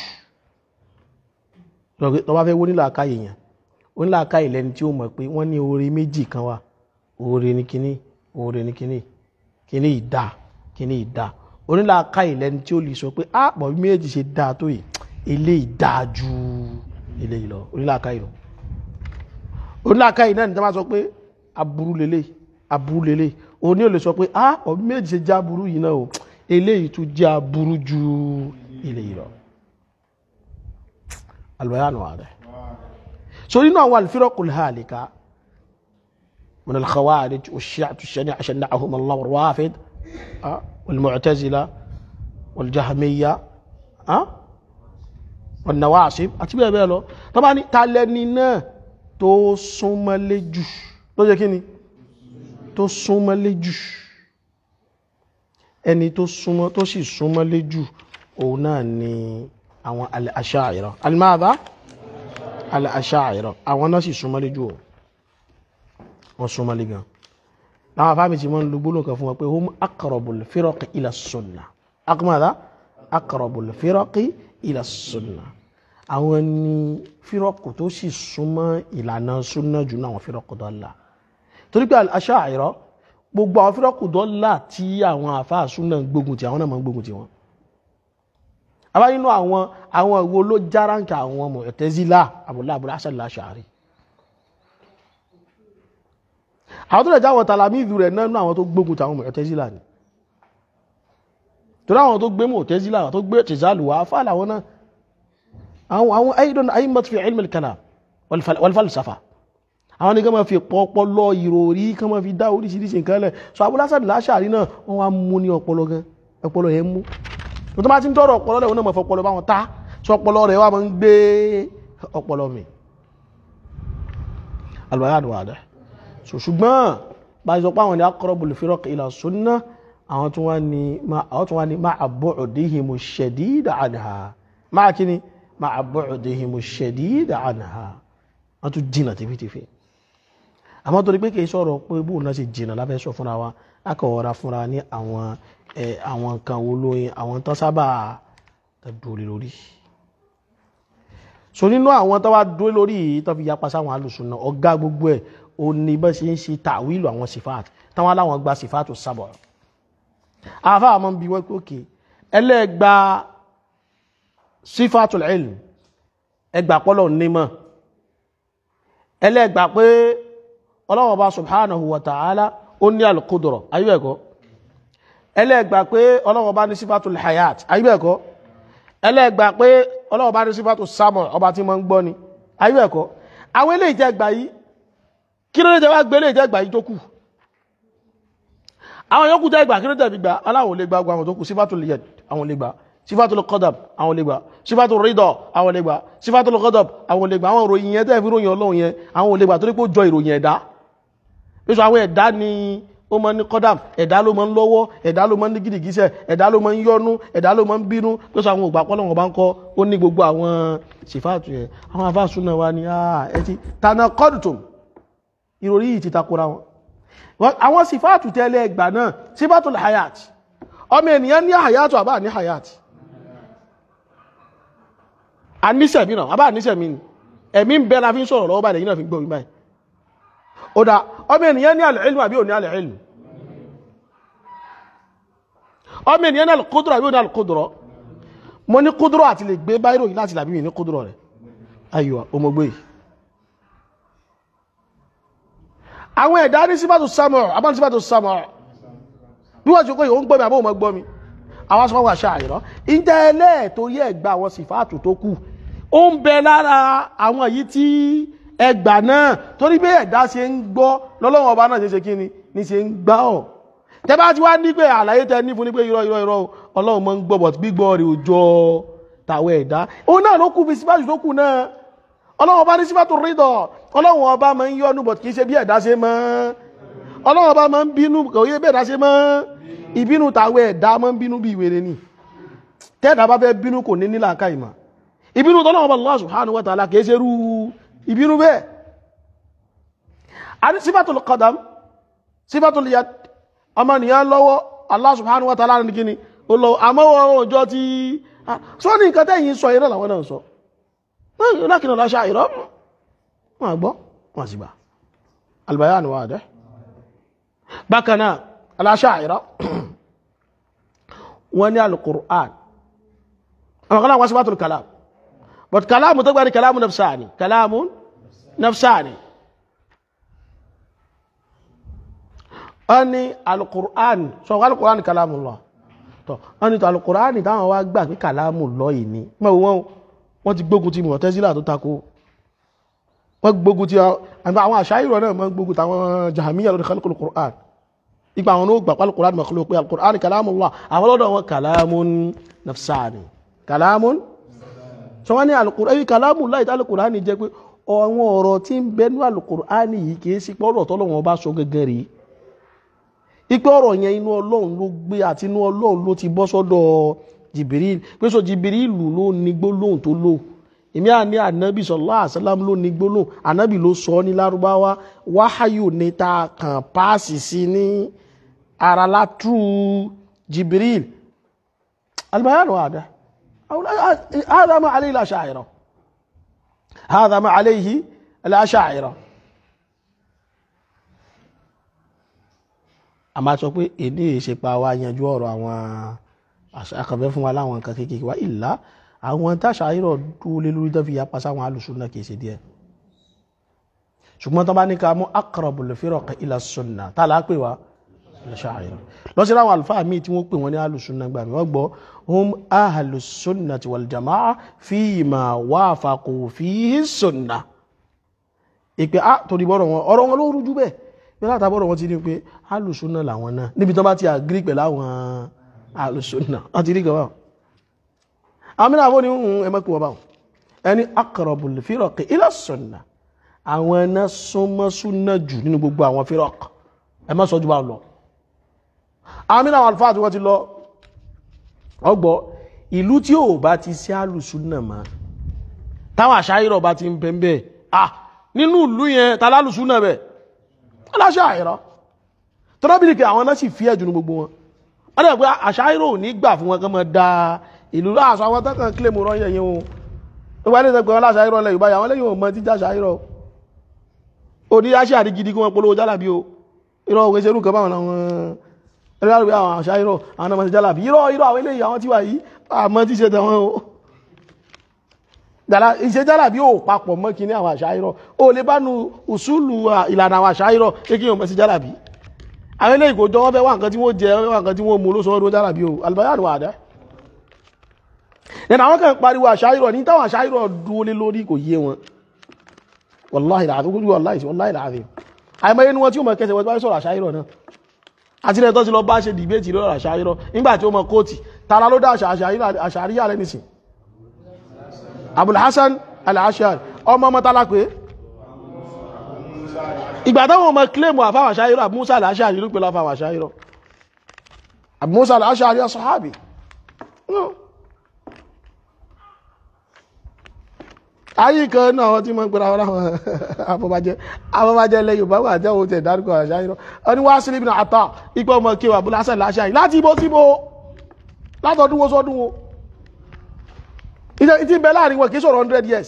tó bá fẹ́ wó nílò akáyè yẹn ó nílò akáyè lẹ́ni tí ó mọ̀ pé wọ́n ní oore méjì kan wà oore ní kíní oore ní kíní kíní ìdá kíní ìdá onílà akáyè lẹ́ni tí ó lè sọ pé ah pọ̀ bí méjì ṣe dáa tó yìí eléyìí dáa ju eléyìí lọ onílà akáyè lọ onílàkàyè náà ní tẹ́ máa sọ pé aburú lélẹ̀ aburú lélẹ̀ òní ò lè sọ pé ah ọ̀bí méjì ṣe já aburú yìí náà o eléyìí tún jẹ́ aburú ju eléyìí lọ albayanu ààrẹ so nínú àwọn al-firaqul halika من الخوارج والشيعة الشنيعة شنعهم الله والرافد أه؟ والمعتزلة والجهمية أه؟ والنواصب أتبع بيلو طبعا تعلننا tó súnmọ́lé jù tó jẹ́ kí ni tó súnmọ́lé jù ẹni tó súnmọ́ tó sì súnmọ́lé jù òun náà ni àwọn al-asha'ira al-madha al-asha'ira àwọn náà sì súnmọ́lé jù wọ́n súnmọ́lé gan láwọn afáàmì tí wọ́n ń lo gbólóhùn kan fún wọn pé hum aqrabul firaqi ila sunnah akmadha aqrabul firaqi ila sunnah àwọn ni fírọ́kù tó sì súnmọ́ ìlànà súnná jù náà àwọn fírọ́kù dọ́là torí pé Asha'ira gbogbo àwọn fírọ́kù dọ́là tí àwọn àfáà súnná gbógun ti àwọn náà máa ń gbógun ti wọn àbá nínú àwọn àwọn ìwo ló járáǹkà àwọn Mu'tazila Abul Hasan al-Ash'ari àwọn tó lè jáwọ́ tàlàmíìdù rẹ̀ náà nínú àwọn tó gbógun ti àwọn Mu'tazila ni torí àwọn tó gbé Mu'tazila àwọn tó gbé tìzálù wá fà láwọn náà àwọn àwọn aidan aimat fi ilmi al-kalam wal falsafa àwọn ni ká máa fi pọpọlọ ìròrí ká máa fi dá oríṣiríṣi nǹkan lẹ̀ so Abul Hasan al-Ash'ari náà wọ́n wá mú ní ọpọlọ gan ọpọlọ yẹn mú tó máa ti ń tọrọ ọpọlọ lẹ́wọ̀n náà máa fọpọlọ báwọn ta so ọpọlọ rẹ̀ wà máa ń gbé ọpọlọ mi albayad wà dẹ́ so ṣùgbọ́n bá a sọ pé àwọn ni aqrabul firaq ila sunnah àwọn tún wá ní ma'a bu'dihimu shadid anha máa kí ni ma'a bu'dihimu shadid anha wọ́n tún jìnà tìfitìfi àmọ́ torí pé kìí sọ̀rọ̀ pé bóun náà ṣe jìnà láfẹ́ sọ fúnra wa akọ̀wọ́ra fúnra ní àwọn àwọn nǹkan wo lóyin àwọn tán sábà dúró lórí so nínú àwọn tó wá dúró lórí yìí tó fi yapa sáwọn alùsùnà ọ̀gá gbogbo ẹ̀ ó ní bá ṣe ń ṣe tàwílù àwọn sifat táwọn aláwọn gba sifatu sábọ̀ àfa àmọ́ bí wọ́n pé òkè ẹlẹ́gba sifatul ilm ẹgbà pọ́lọ̀ nímọ̀ ẹlẹ́gbà pé ọlọ́wọ́ bá subhanahu wa ta'ala ó ní al-qudra ayúbẹ̀ẹ́kọ́ ẹlẹ́gbà pé ọlọ́wọ́ bá ní sífàtul hayat ayúbẹ̀ẹ́kọ́ ẹlẹ́gbà pé ọlọ́wọ́ bá ní sífàtul samọ̀ ọba tí mọ́ ń gbọ́ ni ayúbẹ̀ẹ́kọ́ àwọn ilé ìjẹgbà yìí kí ló lè jẹ́ wá gbé ilé ìjẹgbà yìí tó kù àwọn yòókù tẹ́gbà kí ló tẹ̀bi gbà aláwọ̀ lè gba àwọn tó kù sífàtul yad àwọn lè gbà sífàtul qadab àwọn lè gbà sífàtul ridha àwọn lè gbà sífàtul ghadab àwọn lè gbà àwọn ìròyìn yẹn tẹ́ẹ̀fì ròyìn ọlọ́run yẹn àwọn lè gbà torí pé ó jọ ìròyìn ẹ̀dá pẹ̀sọ àwọn ẹ̀dá ni ó máa ń ní kọ́dàm ẹ̀dá ló máa ń lọ́wọ́ ẹ̀dá ló máa ń ní gìdìgísẹ̀ ẹ̀dá ló máa ń yọnu ẹ̀dá ló máa ń bínú pé sọ àwọn ògbà pọ́lọ́wọ́n bá ń kọ́ ó ní gbogbo àwọn sífàtù yẹn àwọn afáàsù náà wá ní ẹ ti tànà kọ́dùtùm ìròrí yìí ti takora wọn àwọn sífàtù tẹ́lẹ̀ ẹgbà náà sífàtù hayat ọmọ ènìyàn ní hayat àbá ní hayat àníṣẹ̀mí náà àbá àníṣẹ̀mí ni ẹ̀mí ń bẹ la fi ń sọ̀rọ̀ lọ́wọ́ báyìí lẹ́yìn náà fi ń gbọ́ mi báyìí ó dá ọmọ ènìyàn ní al-ilm àbí ò ní al-ilm ọmọ ènìyàn ní al-qudra àbí ò ní al-qudra mo ní kúdúrọ̀ àti lè gbé báyìí ròyìn láti làbí mi ní kúdúrọ̀ rẹ̀ ayọ̀ ọmọgbé yìí àwọn ẹ̀dá ní sífàtò sámọ̀ àbáni sífàtò sámọ̀ bí wọ́n ti kó yìí ó ń gbọ́ mi àbó mọ́ gbọ́ mi àwọn sọ́wọ́ wà ṣáàyìrọ́ ìjẹ́ ẹlẹ́ẹ̀tọ́ yẹ ẹgbà àwọn sífàtò tó kù ó ń bẹ lára àwọn yìí tí ẹgbà náà torí bí ẹ̀dá ṣe ń gbọ́ lọ́lọ́wọ́ ọba náà ṣe ṣe kí ni ní ṣe ń gbá ọ̀ tẹ bá ti wá ní pé àlàyé tẹ ní fún ní pé irọ́ irọ́ irọ́ ọlọ́run mọ́ ń gbọ́ bọ̀t gbígbọ́ rẹ̀ òjò tàwọn ẹ̀dá òun náà ló kù fi sífàtò tó kù náà ọlọ́run ọba ní sífàtò rídọ̀ ọlọ́run ọba máa ń yọ́nú bọ̀t kìí ṣe bí ẹ̀dá ṣe mọ́ ọlọ́run ọba máa ń bínú kò yé bí ẹ̀dá ṣe mọ́ ìbínú tàwọn ẹ̀dá máa ń bínú bí ìwèrè ni tẹ́ẹ̀dá bá fẹ́ bínú kò ní nílà ká ìmọ̀ ìbínú tọ́lọ́run ọba Allah subhanahu wa ta'ala kìí ṣe rú ìbínú bẹ́ẹ̀ a ní sífàtò qadam sífàtò yad ọmọnìyàn lọ́wọ́ Allah subhanahu wa ta'ala ní kíni ó lọ àmọ́wọ́ ọjọ́ tí sọ ní nǹkan tẹ́yìn sọ ìrọ̀ làwọn náà sọ lákìnà láṣà ìrọ̀ wọn àgbọ́ wọn sì gbà albayan wadih bákanáà aláṣà ìrọ̀ wọn ní al-Qur'an àwọn kanáà wọ́n sí bátùl kalam but kalamu tó gbá ní kalamu nafsani kalamu nafsani wọ́n ní al-Qur'an sọ wọ́n al-Qur'an kalamullah tọ́ wọ́n ní tó al-Qur'an táwọn wá gbà pé kalamullah yìí ní mọ́ wọ́n wọ́n ti gbógun ti Mu'tazila tó takò wọ́n gbógun ti àwọn àṣáyìrọ̀ náà mọ́ gbógun tàwọn Jahmiyya lórí khalqul Qur'an ipa àwọn olóògbà pàlù Qur'an makhluq pé al-Qur'an kalamullah àwọn lọ́dọ̀ wọn kalamun nafsani kalamun sọ wọ́n ní al-Qur'an kalamullah ìtà al-Qur'an jẹ́ pé àwọn ọ̀rọ̀ tí ń bẹnu al-Qur'an yìí kìí sí pọ́rọ̀ tọ́lọ́wọ́n bá sọ gẹ́gẹ́ rí ipe ọ̀rọ̀ yẹn inú ọlọ́run ló gbé àti inú ọlọ́run ló ti bọ́ sọ́dọ̀ Jibril pé sọ Jibril ló ní gbólóhùn tó lò èmi à ní ànábì sallallahu alaihi wasallam ló ní gbólóhùn ànábì ló sọ ní lárúbáwá wáhayù ní ta kàn páàsì sí ní ara látú Jibril albayanu àdá هذا ما عليه الأشاعرة هذا ما عليه الأشاعرة a máa sọ pé èdè ìṣepa wa yanjú ọ̀rọ̀ àwọn akọ̀fẹ́ fún wa láwọn nǹkan kékeré wa ìlà àwọn táṣà ayírọ̀ dúró lé lórí tó fi yapa sáwọn alùsùnà kìí ṣe díẹ̀ ṣùgbọ́n tó bá ní ká mú aqrabul firaq ila sunna tá là á pè wá Ash'ari lọ sí láwọn àlùfáà míì tí wọ́n pè wọ́n ní alùsùnà gbà mí wọ́n gbọ́ hum ahlus sunnati wal jama'a fima wafaqu fihi sunna ìpè á torí bọ́rọ̀ wọn ọ̀rọ̀ wọn ló rújú bẹ́ẹ̀ bí látàbọ̀rọ̀ wọn ti ní pé alùsùnà làwọn náà níbi tó bá ti àgírí pẹ̀lú àwọn alùsùnà wọ́n ti rí gan báwọn àmìnà àwọn oníhùn ẹmẹ́kù ọba ẹni aqrabul firaq ila sunna àwọn ẹ̀nà súnmọ́ súnà jù nínú gbogbo àwọn firaq ẹmọ́ sọ jù bá lọ àmìnà àwọn alfáà tí wọ́n ti lọ ọgbọ́ ìlú tí ò bá ti sí alùsùnà mọ́ táwọn àṣáyírọ̀ bá ti ń bẹ́ẹ̀ ah nínú ìlú yẹn ta lálùsùnà bẹ́ẹ̀ aláṣáyírọ̀ tọ́lábìlìkì àwọn náà sì fi ẹ̀jù ní gbogbo wọn wọ́n dẹ̀ pé àṣáyírọ̀ ò ní gbà fún wọn kán mọ́ dáa ìlú láàṣọ àwọn tẹ́kàn kílè mú rọ́yẹ̀ yìí ohun nígbà ní ìsẹ́gbẹ̀ wọn láṣà ìrọ̀ lẹ̀ Yorùbá àwọn lẹ́yìn ọmọ tí jáṣà ìrọ̀ ó ní yáṣẹ́ àrí gidi kí wọ́n polówó jálàbí o irọ́ òwe ṣerú kan báwọn àwọn ẹlẹ́rìí àwọn àṣà ìrọ̀ àwọn ọmọ ti jálàbí irọ́ irọ́ àwọn eléyìí àwọn tí wà yìí àmọ́ tí ṣe tẹ̀wọ́n o dàlá ìṣe jálàbí ò papọ̀ mọ́ kí ní àwọn àṣà ìrọ̀ ó lè bá nu ùsùlù ìlànà àwọn àṣà ìrọ̀ pé kí wọ́n sí jálàbí àwọn eléyìí kò jọ wọ́n fẹ́ wà nǹkan tí wọ́n jẹ wọ́n fẹ́ wà nǹkan tí wọ́n mú ló sọ ọdún jálàbí o albayanu àdá nínú àwọn kan pariwo àṣáyírọ̀ ní táwọn àṣáyírọ̀ dúó lé lórí kò yé wọn wàláhì láàrín ojú wàláhì láàrín àìmọ́ inú wọn tí ó mọ̀ kẹsẹ̀ wọ́n bá sọ̀rọ̀ àṣáyírọ̀ náà àti ilẹ̀ tó ti lọ bá ṣe dìbéètì lọ́rọ̀ àṣáyírọ̀ nígbà tí ó mọ̀ kóòtì tara ló dá àṣàríyà rẹ̀ nìsìn Abul Hasan al-Ash'ari ọmọ ọmọ tálápé ìgbà táwọn ọmọ kílèmù àfáwà ṣáyírọ̀ àbúmúsà àṣàrí ló pẹ̀lú àfáwà ṣáyírọ̀ àbúmúsà àṣàrí ọ̀sọ̀hábì ayé kan náà wọ́n tí mọ́ gbẹ́ra wọn afọbajẹ́ afọbajẹ́ lẹ́yìn bá wà jẹ́ òun tẹ̀ dárúkọ àṣàyírọ̀ ọni wá sílé ìbìnà àtà ipò ọmọ kí wà búlásẹ̀ láṣàrí láti ibó síbó látọdún wo sọdún wo ìtí bẹ láàrin wọn kìí sọ̀rọ̀ 100 years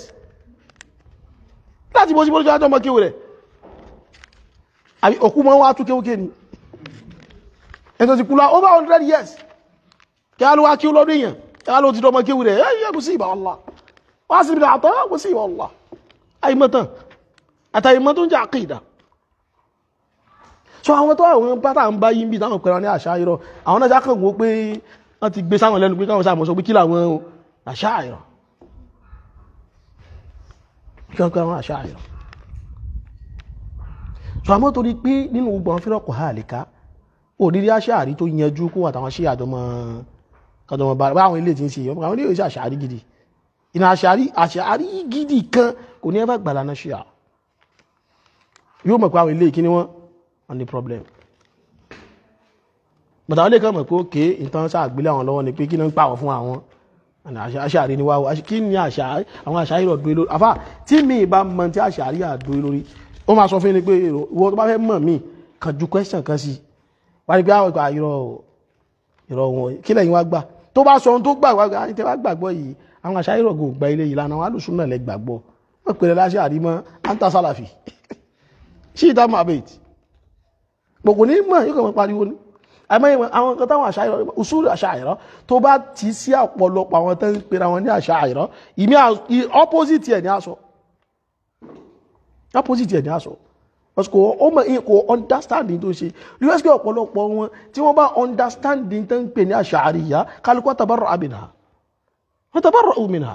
láti ibó síbó lójú àjọ ọmọ kí rẹ̀ àbí òkú mọ́ wá tún kéwúké ni ẹ̀tọ́ ti kúlá over 100 years kí á ló wá kí ó lọ́dún èèyàn kí á ló ti dọ́mọ kéwú rẹ̀ ẹ̀ kò sí ìbá Allah wá sí ibi àtọ́ kò sí ìbá Allah àìmọ́tàn àtàìmọ́ tó ń jẹ́ àkídà so àwọn tó àwọn pátá ń bá yí ń bí táwọn pẹ̀rọ ní àṣà ìrọ̀ àwọn náà jákàn wó pé wọ́n ti gbé sáwọn lẹ́nu pé káwọn sáà mọ̀ sọ pé kí làwọn àṣà ìrọ̀ kí wọ́n pẹ́ àwọn àṣà ìrọ̀ so àmọ́ torí pé nínú gbogbo àwọn fírọ̀kọ̀ ha àlìká òdírí aṣáàrí tó yanjú kó àtàwọn ṣe àjọmọ́ kọjọmọ́ bá àwọn ilé tí ń ṣe yọ àwọn ilé ìṣẹ́ àṣàrí gidi ìnà àṣàrí àṣàrí gidi kan kò ní ẹbá gbàlá náà ṣe à yóò mọ̀ pé àwọn ilé ìkíní wọn wọn ní problem bàtà wọn lè kàn mọ̀ pé òkè ìtàn sàgbélé àwọn lọ́wọ́ ni pé kí ni ń pàwọ̀ fún àwọn àṣàrí ni wáwọ́ kí ni àwọn àṣàrí rọ̀ dúró lórí àfà tí mi ì bá mọ tí àṣàrí àdúró lórí ó máa sọ fún ni pé ìwọ tó bá fẹ́ mọ̀ mí kàn ju question kan sí wá ní pé àwọn ìgbà ìrọ̀ ìrọ̀ wọn kí lẹ́yìn wá gbà tó bá sọ ohun tó gbà wá gbà ní tẹ́ wá gbàgbọ́ yìí àwọn àṣà ìrọ̀ kò gba ilé yìí lánàá wọn alùsùn náà lẹ gbàgbọ́ wọn pèrè láṣẹ àrímọ́ anta sálàfì sí ìta mohammed gbogbo ní mọ̀ yóò kàn máa pariwo ní àmọ́ àwọn nǹkan táwọn àṣà ìrọ̀ usulu àṣà ìrọ̀ tó bá ti sí ọ̀pọ̀lọpọ̀ àwọn tó ń pera wọn ní àṣà ìrọ̀ ìmí opposite ẹ̀ ní aṣọ opposite ẹ̀ ní aṣọ because kò ó mọ̀ kò understanding tó ṣe us pé ọ̀pọ̀lọpọ̀ wọn tí wọ́n bá understanding tó ń pè ní àṣàríyá kálukọ́ tabarọ̀ àbìnà wọ́n tabarọ̀ òmìnà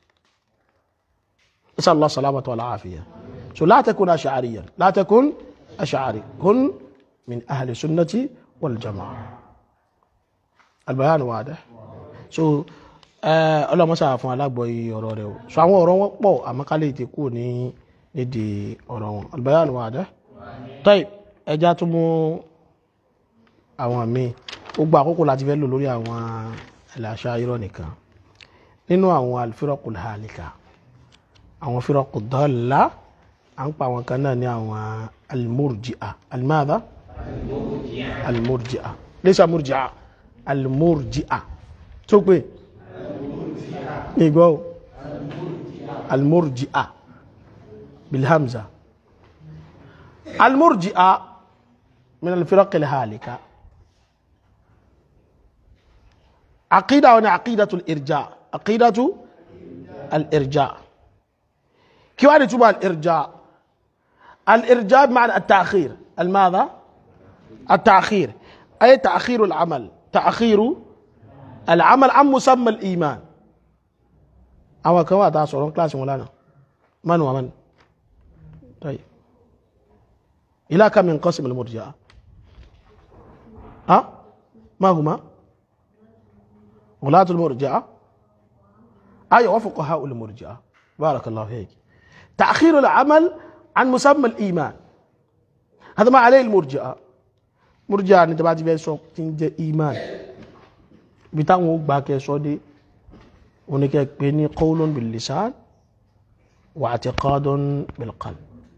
isa allah salamata wa la'afiya so la takun ash'ariyan la takun ash'ari kun min ahli sunnati wal jama'a albayan wada so ọlọ́mọ́sá fún alágbọ̀yí ọ̀rọ̀ rẹ̀ so àwọn ọ̀rọ̀ wọn pọ̀ àmọ́kálẹ̀ ti kú ní nídìí ọ̀rọ̀ wọn albayan wada tọ́ì ẹjá tún mú àwọn míì gbogbo àkókò láti fẹ́ lò lórí àwọn ẹ̀làṣà irọ́ nìkan nínú àwọn alfiraqul halika àwọn firaqu dalla à ń pa àwọn kan náà ní àwọn almurji'a almadha almurji'a laysa murji'a almurji'a tó pé ìgbọ́ almurji'a بالهمزة المرجئة من الفرق الهالكة عقيدة ولا عقيدة الإرجاء عقيدة الإرجاء كيف يعني تبع الإرجاء الإرجاء بمعنى التأخير الماذا التأخير أي تأخير العمل تأخير العمل عن مسمى الإيمان أو كما تاسورون كلاس مولانا من ومن طيب إلى كم ينقسم المرجئة ها ما هما ولاة المرجئة أي وفقهاء المرجئة بارك الله فيك تأخير العمل عن مسمى الإيمان هذا ما عليه المرجئة مرجئة أنت بعد بين سوق تنجي إيمان بتاعه باكي سودي ونكي بيني قول باللسان واعتقاد بالقلب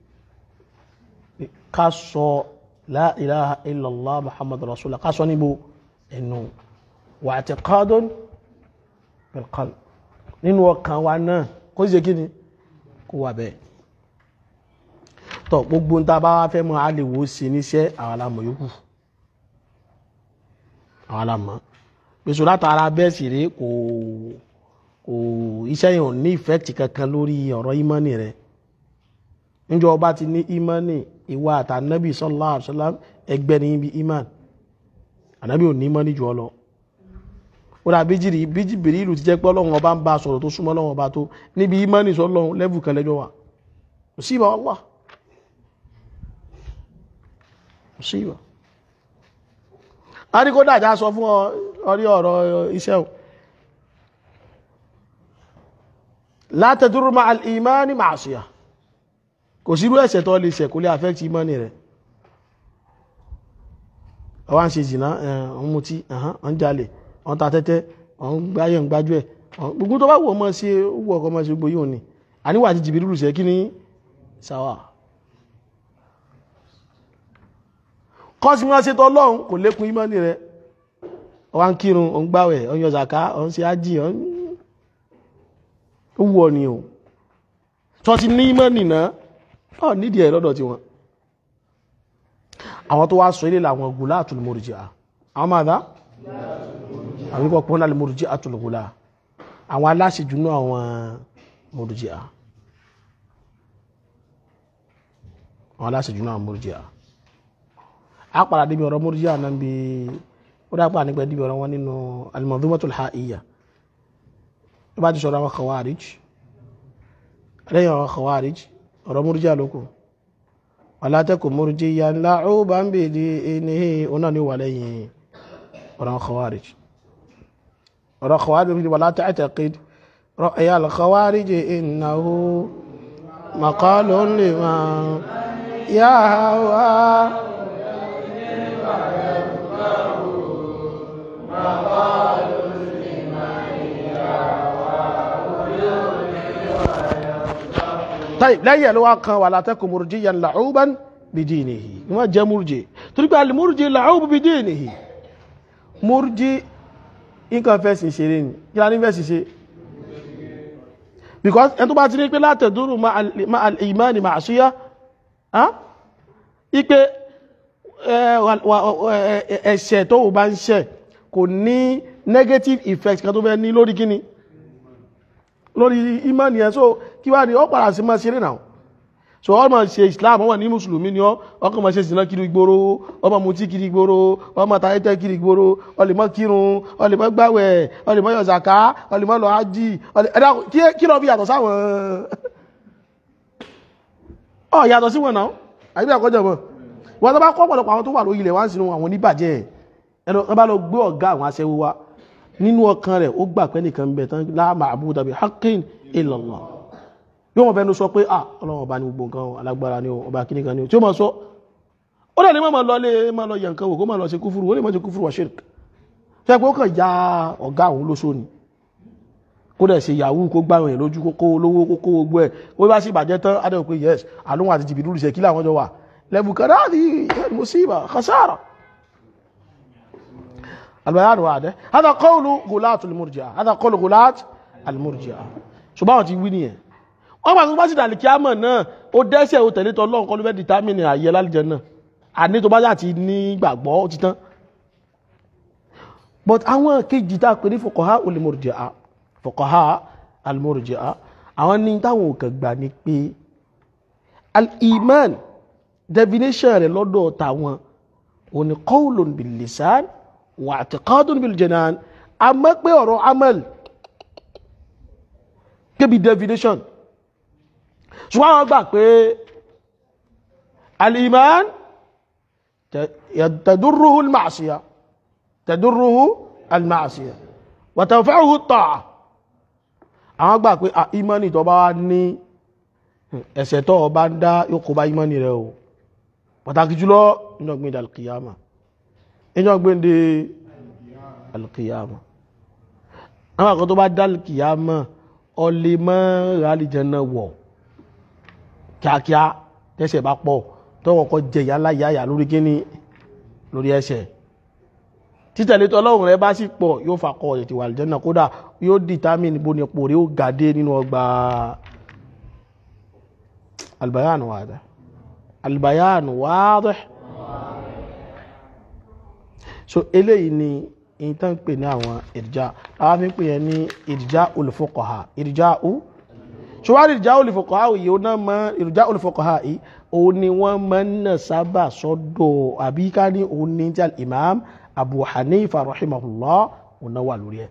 ká sọ la ilaha illallah muhammadu rasulullah ká sọ níbo ẹnu wà àti qadun bil qalb nínú ọkàn wa náà kó ṣe kí ni kó wà bẹ́ẹ̀ tọ́ gbogbo ń ta bá wá fẹ́ mọ́ a lè wo sí níṣẹ́ àwọn alámọ̀ yòókù àwọn alámọ̀ pèsè látara bẹ́ẹ̀ sì rí kò kò iṣẹ́ yẹn ò ní ìfẹ́ẹ̀tì kankan lórí ọ̀rọ̀ ìmánì rẹ̀ níjọ ọba ti ní ìmánì ìwà àtànábì sallallahu alaihi wasallam ẹgbẹ́ ní ibi iman ànábì ò ní ìmánì jù ọ lọ ó dà bíjìrì bíjìbìrì ìlú ti jẹ́ pé ọlọ́run ọba ń bá sọ̀rọ̀ tó súnmọ́ ọlọ́run ọba tó níbi ìmánì sọlọ́run lẹ́bù kan lẹ́jọ́ wa kò sí ìbá Allah kò sí ìbá a ní kó dàjà sọ fún ọrí ọ̀rọ̀ iṣẹ́ o la tadurru ma'al imani ma'siyah kò sírú ẹ̀ṣẹ̀ tó lè ṣẹ̀ kó lè affect ìmánì rẹ̀ ọwá ń ṣe jìnnà ọ̀n mutí ọ̀n jalè ọ̀n ta tẹ́tẹ́ ọ̀n gbáyẹ̀ ń gbájú ẹ̀ gbogbo tó bá wù ọmọ sí wù ọkọ̀ ọmọ sí gbogbo yóò ní àníwà àti jìbìrì rùsẹ̀ kí ni sáwà kọ́sí wọn ṣe tọ́lọ́run kò lékun ìmánì rẹ̀ ọwá ń kírun ọ̀n gbáwẹ̀ ọ̀n yọ zàká ọ̀n ṣe ájì ọ̀n ó wù ọ ni o tó ti ní ìmánì náà ọ̀ nídìí ẹ̀ lọ́dọ̀ tiwọn àwọn tó wá sọ ilé làwọn gulatul murji'a àwọn máa dá àwọn ikọ̀ pọ́nlá lè murji'atul gula àwọn aláṣejù náà àwọn murji'a àwọn aláṣejù náà murji'a a padà débi ọ̀rọ̀ murji'a náà bí ó dápà nígbà débi ọ̀rọ̀ wọn nínú al-manzumatul ha'iyya tó bá ti sọ̀rọ̀ àwọn khawarij lẹ́yìn ọ̀rọ̀ khawarij ọ̀rọ̀ murji'a lókù wàlá tẹ́kù murjiya la'uban bi dinihi ọ̀nà ni wà lẹ́yìn ọ̀rọ̀ khawarij ọ̀rọ̀ khawarij wàlá ta'taqid ra'ya al-khawarij innahu maqalun liman yahwa طيب lẹ́yìn ẹ̀ ló wá kan wala taku murjiyan la'uban bidinihi ni wọ́n jẹ́ múrjì torí pé al-murji la'ubu bidinihi múrjì nǹkan fẹ́sìn ṣeré ni kí la ní fẹ́sìn ṣe because ẹni tó bá ti ní pé la taduru ma al-imani ma'siyah ipe ẹ̀ṣẹ̀ tó bá ń ṣẹ̀ kò ní negative effect kan tó fẹ́ ní lórí kíni lórí imani ẹ̀ so kí wá ní ọ padà sí máa ṣeré náà so ọmọ ṣe islam ọmọ ní mùsùlùmí ni ọ ọkọ̀ máa ṣe sìnà kiri gboro ọmọ mutí kiri gboro ọmọ tayẹtẹ kiri gboro ọlẹmọ kírun ọlẹmọ gbàwẹ̀ ọlẹmọ yọ zaka ọlẹmọ lọ ájì ẹdá kí lọ fi yàtọ̀ sáwọn ọ yàtọ̀ sí wọn náà àyíbí àkọjọ mọ wọn tó bá kọ́ ọ̀pọ̀lọpọ̀ àwọn tó wà lórí ilẹ̀ wá ń sinú àwọn oníbàjẹ́ ẹnu wọn bá lọ gbé ọ̀gá àwọn aṣẹ́wó wa nínú ọkàn rẹ̀ ó gbà pé nìkan bẹ̀ tán la ma'buda bi haqqin illa Allah yóò mọ̀ fẹ́nu sọ pé ah ọlọ́run ọba ní gbogbo nǹkan alágbára ni ọba kíní kan ni tí ó mọ̀ sọ ó dẹ̀ ní mọ̀ lọ lé mọ̀ lọ yẹ nǹkan wò kó mọ̀ lọ ṣe kúfúrú ó lè mọ̀ ṣe kúfúrú wa shirk ṣe pé ó kàn ya ọ̀gá òun lóṣó ni kó dẹ̀ ṣe yahoo kó gbá ìrìn lójú kó kó olówó kó kó gbogbo ẹ̀ ó bá sì bàjẹ́ tán á dẹ̀ pé yes àlóhun àti jìbìtì lùsẹ̀ kí làwọn jọ wà lẹ́bù kan náà ní musiba khasara البيان واضح هذا قول غلاة المرجئة هذا قول غلاة المرجئة ṣùgbọ́n àwọn ti wí nìyẹn wọ́n bá tó bá sì dàlì kí á mọ̀ náà ó dẹ́sẹ̀ ó tẹ̀lé tọ́ lọ́nkọ́ ló fẹ́ dìtámìnì àyè lálìjẹ náà àní tó bá yà ti ní gbàgbọ́ ó ti tán but àwọn kejì tá a pè ní fuqaha al-murji'a fuqaha al-murji'a àwọn ní táwọn ò kàn gbà ní pé al-iman definition rẹ̀ lọ́dọ̀ tàwọn òní qawlun bil-lisan wà àtìkádùn bil janan a mọ́ pé ọ̀rọ̀ amal kébi definition ṣùgbọ́n àwọn gbà pé al-iman tadurruhu al-ma'siyah tadurruhu al-ma'siyah wa tanfa'uhu at-ta'a àwọn gbà pé a imani tó bá ní ẹ̀ṣẹ̀ tó bá ń dá yóò kó bá imani rẹ̀ o pàtàkì jùlọ nínú ọgbìn al-qiyamah ìjọ gbéǹde alkiyama àwọn àkọ́ tó bá dá alkiyama ọlẹ́ mọ́ rálìjẹ́nà wọ̀ kíákíá tẹ́sẹ̀ bá pọ̀ tọ́wọ́ kọ́ jẹ ìyá láyáyà lórí kíní lórí ẹsẹ̀ títẹ̀lé tọ́lọ́run rẹ bá sì pọ̀ yóò fakọ ètò àlìjẹ́nà kódà yóò determine bó ni pò rí ó gàdé nínú ọgbà albayanu wàdà albayanu wàdà so eléyìí ni èyí tán pè ní àwọn ìrìjá àwọn fi ń pè yẹn ní ìrìjá olùfọkọ̀há ìrìjá ó ṣùgbọ́n ìrìjá olùfọkọ̀há yìí ó náà mọ ìrìjá olùfọkọ̀há yìí òun ni wọ́n máa ń nà sábà sọ́dọ̀ àbí ká ní òun ní tí imam abu hanifa rahimahullah òun náà wà lórí ẹ̀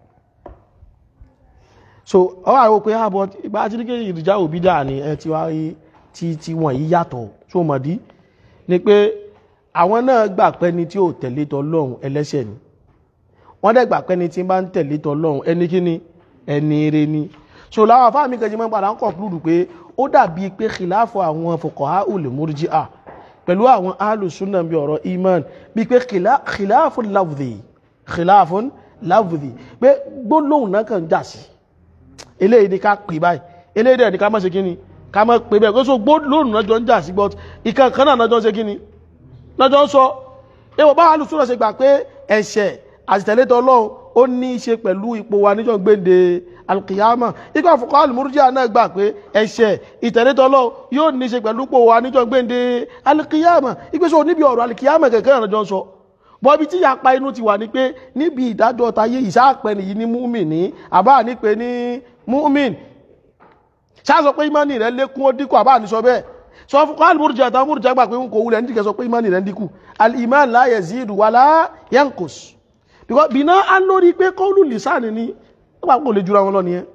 so ọwọ́ àwọn pé àbọ̀ ìgbà tí ní kí ìrìjá òbí dà ní ẹ ti wá tí tí wọ́n yìí yàtọ̀ tó mọ̀dí ni pé àwọn náà gbà pé ní tí ò tẹ̀lé tọlọ́run ẹlẹ́ṣẹ̀ ni wọ́n dẹ̀ gbà pé ní tí bá ń tẹ̀lé tọlọ́run ẹni kí ni ẹni eré ni so láwọn afá mi kẹjì mọ́ padà ń conclude pé ó dàbí pé khilafu àwọn fuqaha ul murji'a pẹ̀lú àwọn alùsùnà bí ọ̀rọ̀ iman bí pé khilafu lafzi khilafu lafzi pé gbólóhùn náà kàn jà sí eléyìí ni ká pè báyìí eléyìí dẹ̀ ni ká má ṣe kíni ká má pè bẹ́ẹ̀ kó so gbólóhùn náà jọ ń jà sí but ìkan kan náà jọ ń ṣe kíni náà jọ ń sọ ewu bá alùsùnà ṣe gbà pé ẹ̀ṣẹ̀ àtìtẹ̀lẹ́tọ̀ ọlọ́run ó ní í ṣe pẹ̀lú ipò wa níjọ́ gbéǹde alkiyama ikọ̀ àfọkọ́ alìmúrújíà náà gbà pé ẹ̀ṣẹ̀ ìtẹ̀lẹ́tọ̀ ọlọ́run yóò ní í ṣe pẹ̀lú ipò wa níjọ́ gbéǹde alkiyama ìgbésọ̀ níbi ọ̀rọ̀ alkiyama kẹ̀kẹ́ ìrànjọ́ sọ bọ́bí tí yapa inú ti wà ní pé níbi ìdájọ́ tayé ìsáàpẹ́ nìyí ní múmin ní àbá ní pé ní múmin ṣáàsọ pé ìmánì rẹ̀ lékún ó dínkù àbá ní sọ bẹ́ẹ̀ sọ fún kọ́ alìmúrújíà àtàwọn múrújíà gbà pé ń kò wulẹ̀ ní sọ pé ìmánì rẹ̀ ń dínkù al-iman la yazidu wala yankus because bí náà á lórí pé kọ́ọ̀lù lìsáàni ní nígbà kò lè jura wọn lọ nìyẹn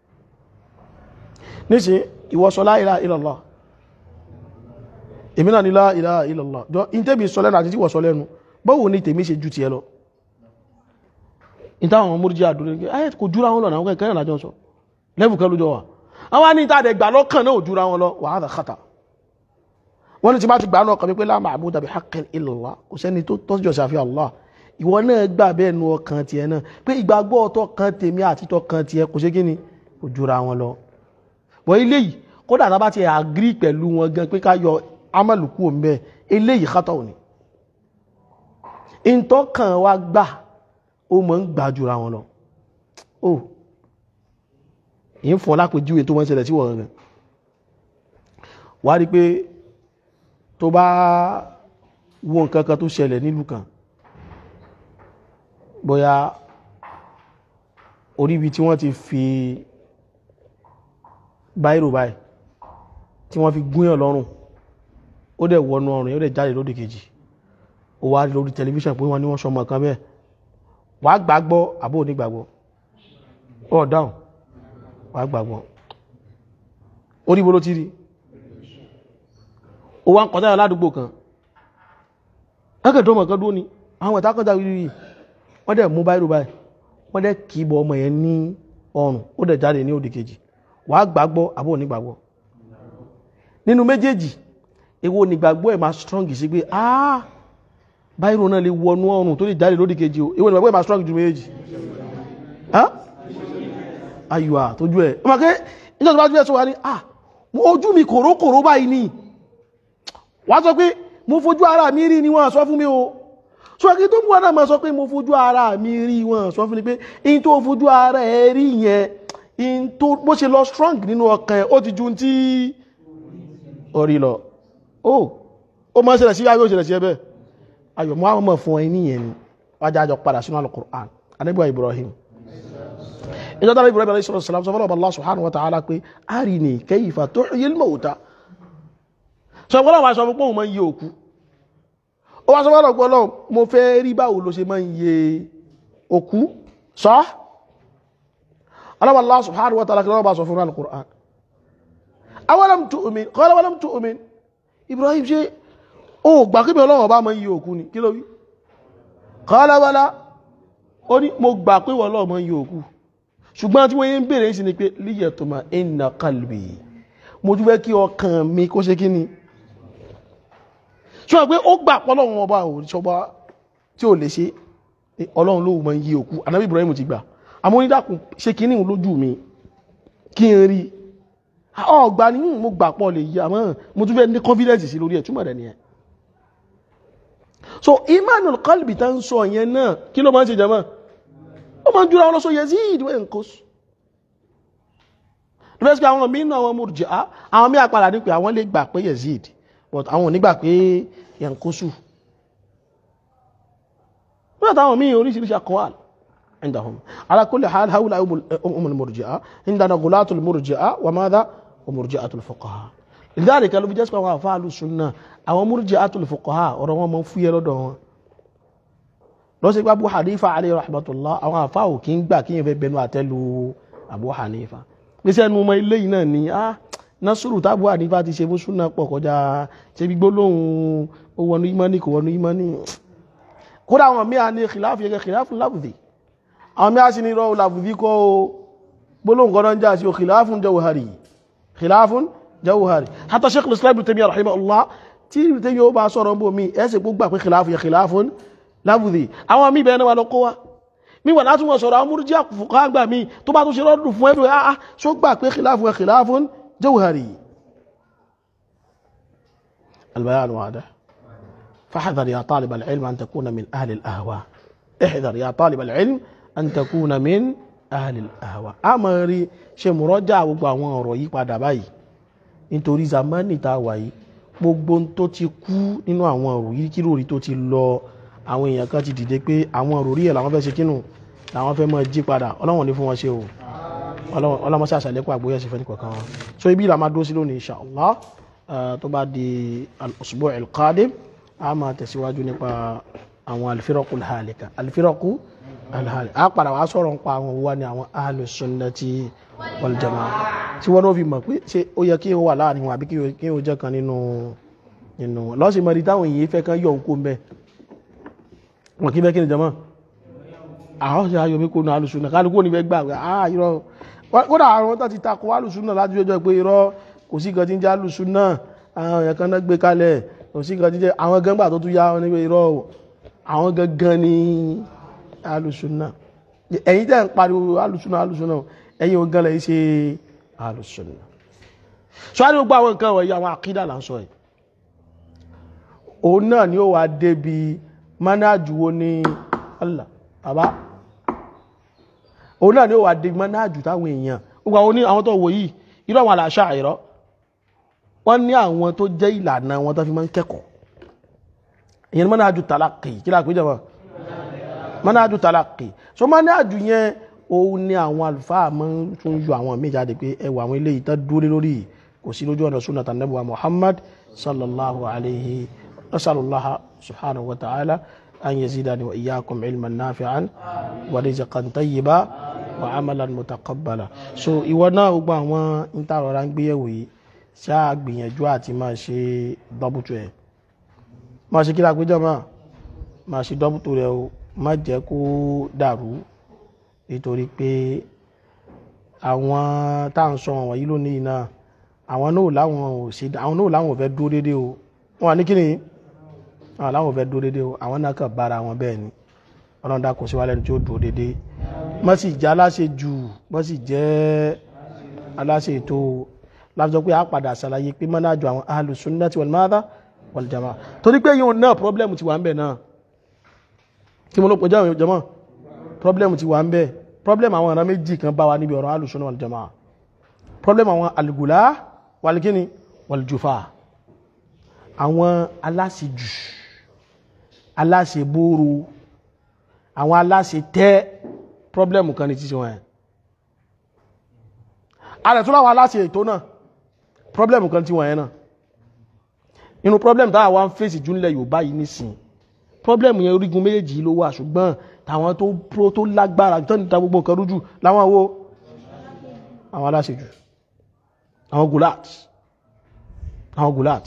níṣẹ́ ìwọ sọ la ilaha illallah èmi náà ní la ilaha illallah jọ ìtẹ́bí sọ lẹ́nu àti tí wọ́n sọ lẹ́nu báwo ni tèmi ṣe ju tiẹ̀ lọ ìtàwọn ọmọ múrùjí àdúrà ní ayé kò jura wọn lọ náà kẹ́kẹ́ náà lájọ́ sọ lẹ́bù kan lójọ wà àwọn ní ìtàdẹ̀ gbà lọ́kàn náà ò jura wọn lọ wa hadha khata wọ́n ní ti bá ti gbà náà kàn mí pé la ma'buda bi haqqin illallah kò sẹ́ni tó tọ́jú ṣàfihàn Allah ìwọ náà gbà bẹ́ẹ̀ nu ọkàn tiẹ̀ náà pé ìgbàgbọ́ ọ̀tọ̀ kan tèmi àti tọ́ kan tiẹ̀ kò ṣe kí ni kò jura wọn lọ wọ́n eléyìí kódà tá a bá ti àgírí pẹ̀lú wọn gan pé ká yọ amálùkù òǹbẹ eléyìí kátọ̀ òní ìtọ́kàn wa gbà ó mọ̀ ń gbà jura wọn lọ ó ìyẹn fọ́ lápèjúwe tó wọ́n ṣẹlẹ̀ sí wọ́n rẹ̀ wá rí pé tó bá wo nǹkan kan tó ṣẹlẹ̀ nílùú kan bóyá orí ibi tí wọ́n ti fi báírò báyìí tí wọ́n fi gúnyàn lọ́rùn ó dẹ̀ wọnú ọrùn yóò dẹ̀ jáde lódì kejì ó wá lórí tẹlifíṣàn pé wọ́n ní wọ́n sọmọ kan bẹ́ẹ̀ wà á gbàgbọ́ àbó onígbàgbọ́ ó dáhùn wà á gbàgbọ́ orí ibo ló ti rí ó wá ń kọjá ládùúgbò kan akẹ́dọ́mọ̀ kan dúró ni àwọn ìta kọjá wíwí wọ́n dẹ̀ mú báírò báyìí wọ́n dẹ̀ kì í bọ ọmọ yẹn ní ọrùn ó dẹ̀ jáde ní òdì kejì wàá gbàgbọ́ àbó onígbàgbọ́ nínú méjèèjì èwo onígbàgbọ́ ẹ̀ máa strong sí pé ah báírò náà lè wọnú ọrùn tó lè jáde lódì kejì o èwo onígbàgbọ́ ẹ̀ máa strong ju méjèèjì ayùwà tójú ẹ̀ ọmọ kẹ́ nígbà tó bá tún ẹ̀ sọ wá ní ah ojú mi kòrókòró báyìí ni wàá sọ pé mo fojú ara mi rí ni wọ́n sọ fún mi o so kí tó mú wọn náà máa sọ pé mo fojú ara mi rí wọn sọ fún mi pé in tó fojú ara ẹ rí yẹn in tó bó ṣe lọ strong nínú ọkàn ẹ ó ti ju tí orí lọ ó ó máa ń ṣẹlẹ̀ sí ayé ó ṣẹlẹ̀ sí ẹbẹ̀ ayọ̀ mọ́ àwọn ọmọ fún ẹ níyẹn ni wájú àjọ padà sínú Al-Qur'an anábíwá Ibrahim ìjọ dára Ibrahim alayhi salatu wasalam sọ fọlọ́ Allah subhanahu wa ta'ala pé arini kayfa tuhyil mawta sọ fọlọ́ wa sọ fún pé òun máa ń yí òkú ó wá sọ́wọ́lọ̀ gbọ́lọ́ mo fẹ́ rí báwo ló ṣe máa ń yẹ òkú sọ́ Allah subhanahu wa ta'ala kí lọ́wọ́ bá sọ fún al-Qur'an awalam tu'min qala walam tu'min Ibrahim ṣe ó gbà kí bí ọlọ́wọ́ bá máa ń yẹ òkú ni kí ló wí qala bala ó ní mo gbà pé wọ́n lọ́wọ́ máa ń yẹ òkú ṣùgbọ́n tí wọ́n yé ń bèèrè sí ni pé liyatma inna qalbi mo tún fẹ́ kí ọkàn mi kó ṣe kí ni ṣọ́nà pé ó gbà pọ́lọ́run ọba òṣọba tí ó lè ṣe ọlọ́run ló mọ̀ yí òkú anábí Ibrahim ti gbà àmọ́ onídàkùn ṣe kí níhun lójú mi kí n rí ọgbà ní mo gbà pọ̀ lè yí àmọ́ mo tún fẹ́ ní confidence sí lórí ẹ̀ túmọ̀ rẹ̀ nìyẹn so imanul qalbi tá ń sọ yẹn náà kí ló máa ń ṣe jama ó máa ń jura ọlọ́sọ Yazid wẹ́ nǹkan sùn lọ́sí pé àwọn mìíràn àwọn Murji'a àwọn mí àpàdà ní pé àwọn lè gbà pé Yazid but àwọn onígbà pé yankusu wọ́n táwọn míì oríṣiríṣi aqwal عندهم على كل حال هؤلاء هم المرجئة عندنا غلاة المرجئة وماذا ومرجئة الفقهاء لذلك لو بيجلس كما فعل السنة أو مرجئة الفقهاء وروا من في لدون lọ sí pé Abu Hanifa alayhi rahmatullah àwọn àfáà kí ń gbà kí yẹn fẹ́ bẹnu àtẹ́lu Abu Hanifa pèsè ẹnu ọmọ ilé yìí náà ni ah násùrù tábù ànífà ti ṣe fún súnà pọ̀ kọjá ṣe gbígbó lóhun ó wọnú ìmánì kò wọnú ìmánì kódà àwọn míà ní kìláàfù yẹ kìláàfù lábùdí àwọn míà sì ní rọ làbùdí kọ́ o gbólóhùn kan náà ń já sí o khilafun jawhari khilafun jawhari hatta sheikh islam ibn taymiyyah rahimahullah tí ibn taymiyyah ó bá sọ̀rọ̀ bó mi ẹsẹ̀ gbogbo àpé khilafun yẹ khilafun lábùdí àwọn míì bẹ́ẹ̀ náà wà lọ kó wa mi wà láti wọn sọ̀rọ̀ àwọn múrùjí àkùfùkọ́ àgbà mi tó bá tún ṣe rọ́dùn fún ẹ̀dùn àá ṣó gbà pé khilafun yẹ khilafun jawhari البيان واضح فاحذر يا طالب العلم أن تكون من أهل الأهواء احذر يا طالب العلم أن تكون من أهل الأهواء àmọ́ rí ṣe mùrọ́jà gbogbo àwọn ọ̀rọ̀ yìí padà báyìí nítorí zamani tá a wà yìí gbogbo ohun tó ti kú nínú àwọn ọ̀rọ̀ yìí kí lórí tó ti lọ àwọn èèyàn kan ti dìde pé àwọn ọ̀rọ̀ rí ẹ̀ làwọn fẹ́ ṣe kínú làwọn fẹ́ mọ́ jí padà ọlọ́wọ̀n ní fún wọn ṣe o ọlọ́mọṣẹ́ àṣàlẹ́kọ̀ àgbóyẹ̀sí fẹ́ ní kọ̀ọ̀kan wọn so ibi ìlà máa dó sí lónìí insha Allah tó bá di al-usbu' al-qadim a máa tẹ̀síwájú nípa àwọn al-firaqu al-halika al-firaqu al-halika a padà wá sọ̀rọ̀ nípa àwọn wa ni àwọn ahlu sunnati wal jamaa tí wọ́n náà fi mọ̀ pé ṣé ó yẹ kí o wà láàrin wọn àbí kí o jẹ́ kan nínú nínú wọn lọ́sìn mọ̀ ní táwọn èyí fẹ́ kan yọ òkú mbẹ́ wọn kí bẹ́ kí ni jama àwọn ṣe ayọ̀ mi kó nu ahlu sunna kálukú ní fẹ́ gbà ah irọ́ kódà àwọn tó ti takò ahlu sunna láti ọjọ́ pé irọ́ kò sí nǹkan tí ń jẹ́ alùsùnà àwọn èèyàn kan náà gbé kalẹ̀ kò sí nǹkan tí ń jẹ́ àwọn gẹ́gbà tó tún yá wọn níbi irọ́ àwọn gangan ní alùsùnà ẹ̀yin tẹ́ ń pariwo alùsùnà alùsùnà ẹ̀yin ogan lẹ́yìn ṣe alùsùnà so a ní gbogbo àwọn nǹkan wọ̀nyí àwọn àkídà là ń sọ yìí òun náà ni ó wà débi mánájú wo ní Allah bàbá òun náà ni ó wà débi mánájú táwọn èèyàn gbogbo àwọn tó wò yìí irú àwọn àlàáṣà àìrọ́ wọ́n ní àwọn tó jẹ́ ìlànà wọn tó fi máa ń kẹ́kọ̀ọ́ ìyẹn manhaju talaqi kí láàpé jẹ́ wọn manhaju talaqi so manhaju yẹn òun ní àwọn àlùfáà máa ń tún yọ àwọn míì jáde pé ẹwà àwọn eléyìí tó dúró lórí kò sí lójú ọ̀nà sunnah Ànábì wa Muhammad sallallahu alayhi nasalullaha subhanahu wa ta'ala an yazidani wa iyyakum ilman nafi'an wa rizqan tayyiba wa amalan mutaqabbala so ìwọ náà gbogbo àwọn ìtàrọ̀rá ń gbéyẹ̀wò yìí ṣáà gbìyànjú àti máa ṣe dọ́bùtù ẹ̀ máa ṣe kí la péjọ máa máa ṣe dọ́bùtù rẹ̀ o má jẹ́ kó dàrú nítorí pé àwọn tá à ń sọ wọ̀nyí lónìí náà àwọn náà láwọn ò ṣe àwọn náà láwọn ò fẹ́ dúró dédé o wọn ní kíni àwọn láwọn ò fẹ́ dúró dédé o àwọn náà kàn bára wọn bẹ́ẹ̀ ni ọlọ́run dá kò sí wálẹ̀ tí ó dúró dédé má sì jẹ́ aláṣẹ jù má sì jẹ́ aláṣẹ ètò láfíjọ pé a padà ṣàlàyé pé mọ́nájú àwọn ahlu sunnati wal madha wal jamaa torí pé yíò náà problem ti wà ń bẹ̀ náà kí mo ló pọ̀ jáwé jama problem ti wà ń bẹ̀ problem àwọn ọ̀rọ̀ méjì kan bá wa níbi ọ̀rọ̀ ahlu sunna wal jamaa problem àwọn algula walikini waljufa àwọn aláṣejù aláṣeboro àwọn aláṣetẹ́ problem kan ní títí wọn ẹ̀ ààrẹ tó láwọn aláṣẹ ètò náà problem kan tí wọ́n yẹn náà inú problem táwọn wá ń fèsì júnlẹ̀ Yorùbá yìí nísìn problem yẹn orígun méjèèjì ló wà ṣùgbọ́n táwọn tó pro tó lágbára tó níta gbogbo nǹkan rújù láwọn wo àwọn aláṣejù àwọn gulat àwọn gulat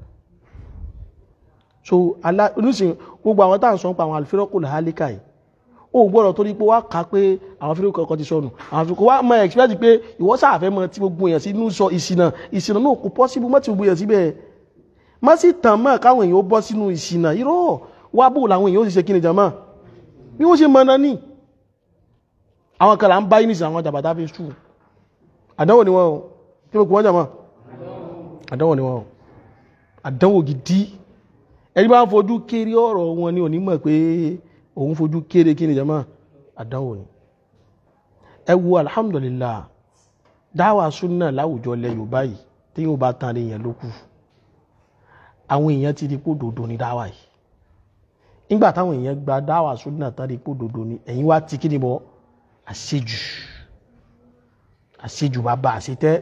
so oníṣìn gbogbo àwọn táwọn sọ ń pa àwọn alifirọ́kùn hálíkà yìí ó gbọ́dọ̀ torí pé wá ká pé àwọn fílẹ̀ kọ̀ọ̀kan ti sọnù àwọn fílẹ̀ kọ̀ wá mọ expect pé ìwọ sáàfẹ́ mọ tí gbogbo èèyàn sí inú sọ ìsìnà ìsìnà náà kò possible mọ́ tí gbogbo èèyàn síbẹ̀ má sì tàn mọ́ káwọn èèyàn ó bọ́ sínú ìsìnà irọ́ wá bò làwọn èèyàn ó sì ṣe kí ni jàmá bí wọ́n ṣe mọ náà ní àwọn kan là ń bá yín nìsín àwọn jàbàtà fi sùn àdánwò ni wọ́n o kí ló kù wọ́n jàmá àdánwò ni wọ́n o àdánwò gidi ẹni bá ń fojú kéré ọ̀rọ̀ wọn ni onímọ̀ pé òun fojú kéré kí ni jama àdánwò ni ẹ wo alhamdulillah dáwà súnà láwùjọ lẹ yorùbá yìí tí yóò bá tán èèyàn ló kù àwọn èèyàn ti di pò dòdò ní dáwà yìí nígbà táwọn èèyàn gba dáwà súnà tán di pò dòdò ní ẹ̀yin wá ti kí ni bọ́ àṣejù àṣejù bàbá àṣetẹ́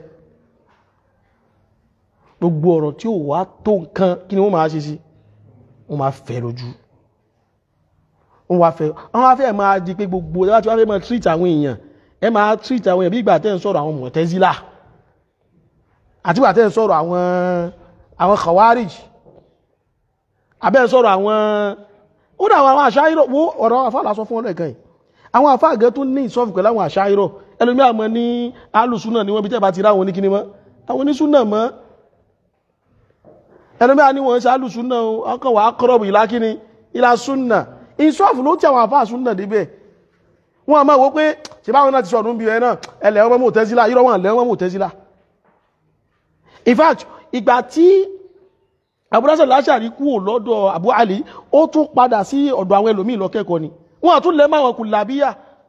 gbogbo ọ̀rọ̀ tí ò wá tó nǹkan kí ni wọ́n máa ṣe sí wọ́n máa fẹ́ lójú wọ́n wá fẹ́ wọ́n wá fẹ́ máa di pé gbogbo ẹ bá ti wá fẹ́ máa treat àwọn èèyàn ẹ máa treat àwọn èèyàn bí ìgbà tẹ́ ń sọ̀rọ̀ àwọn Mu'tazila àti ìgbà tẹ́ ń sọ̀rọ̀ àwọn àwọn Khawarij abẹ́ ń sọ̀rọ̀ àwọn ó dà àwọn àṣàyírọ̀ wo ọ̀rọ̀ afáàlà sọ fún wọn lẹ́ẹ̀kan yìí àwọn afáàgẹ́ tó ní ìsọ́fù pẹ̀lú àwọn àṣàyírọ̀ ẹlòmí àmọ́ ní alùsúnà ni wọ́n bí tẹ́ bá ti ráwọn ní kíní mọ́ àwọn onísúnà mọ́ ẹlòmí àní wọ́n ṣe alùsúnà ọkàn wà á kọ́rọ̀bù ìlà kíní ìlà súnà ìṣọ́ọ̀fù ló tí àwọn àfáà súnà débẹ̀ wọ́n a máa wó pé ṣe báwọn náà ti sọ̀rọ̀ níbi ẹ̀ náà ẹlẹ́ ọmọ mọ̀ tẹ́sílá irọ́ wọn lẹ́ ọmọ mọ̀ tẹ́sílá in fact ìgbà tí abúrásẹ̀ láṣàrí kúrò lọ́dọ̀ Abu Ali ó tún padà sí ọ̀dọ̀ àwọn ẹlòmíì lọ kẹ́kọ̀ọ́ ni wọ́n àtún lẹ́mọ́ àwọn kùlàbíyà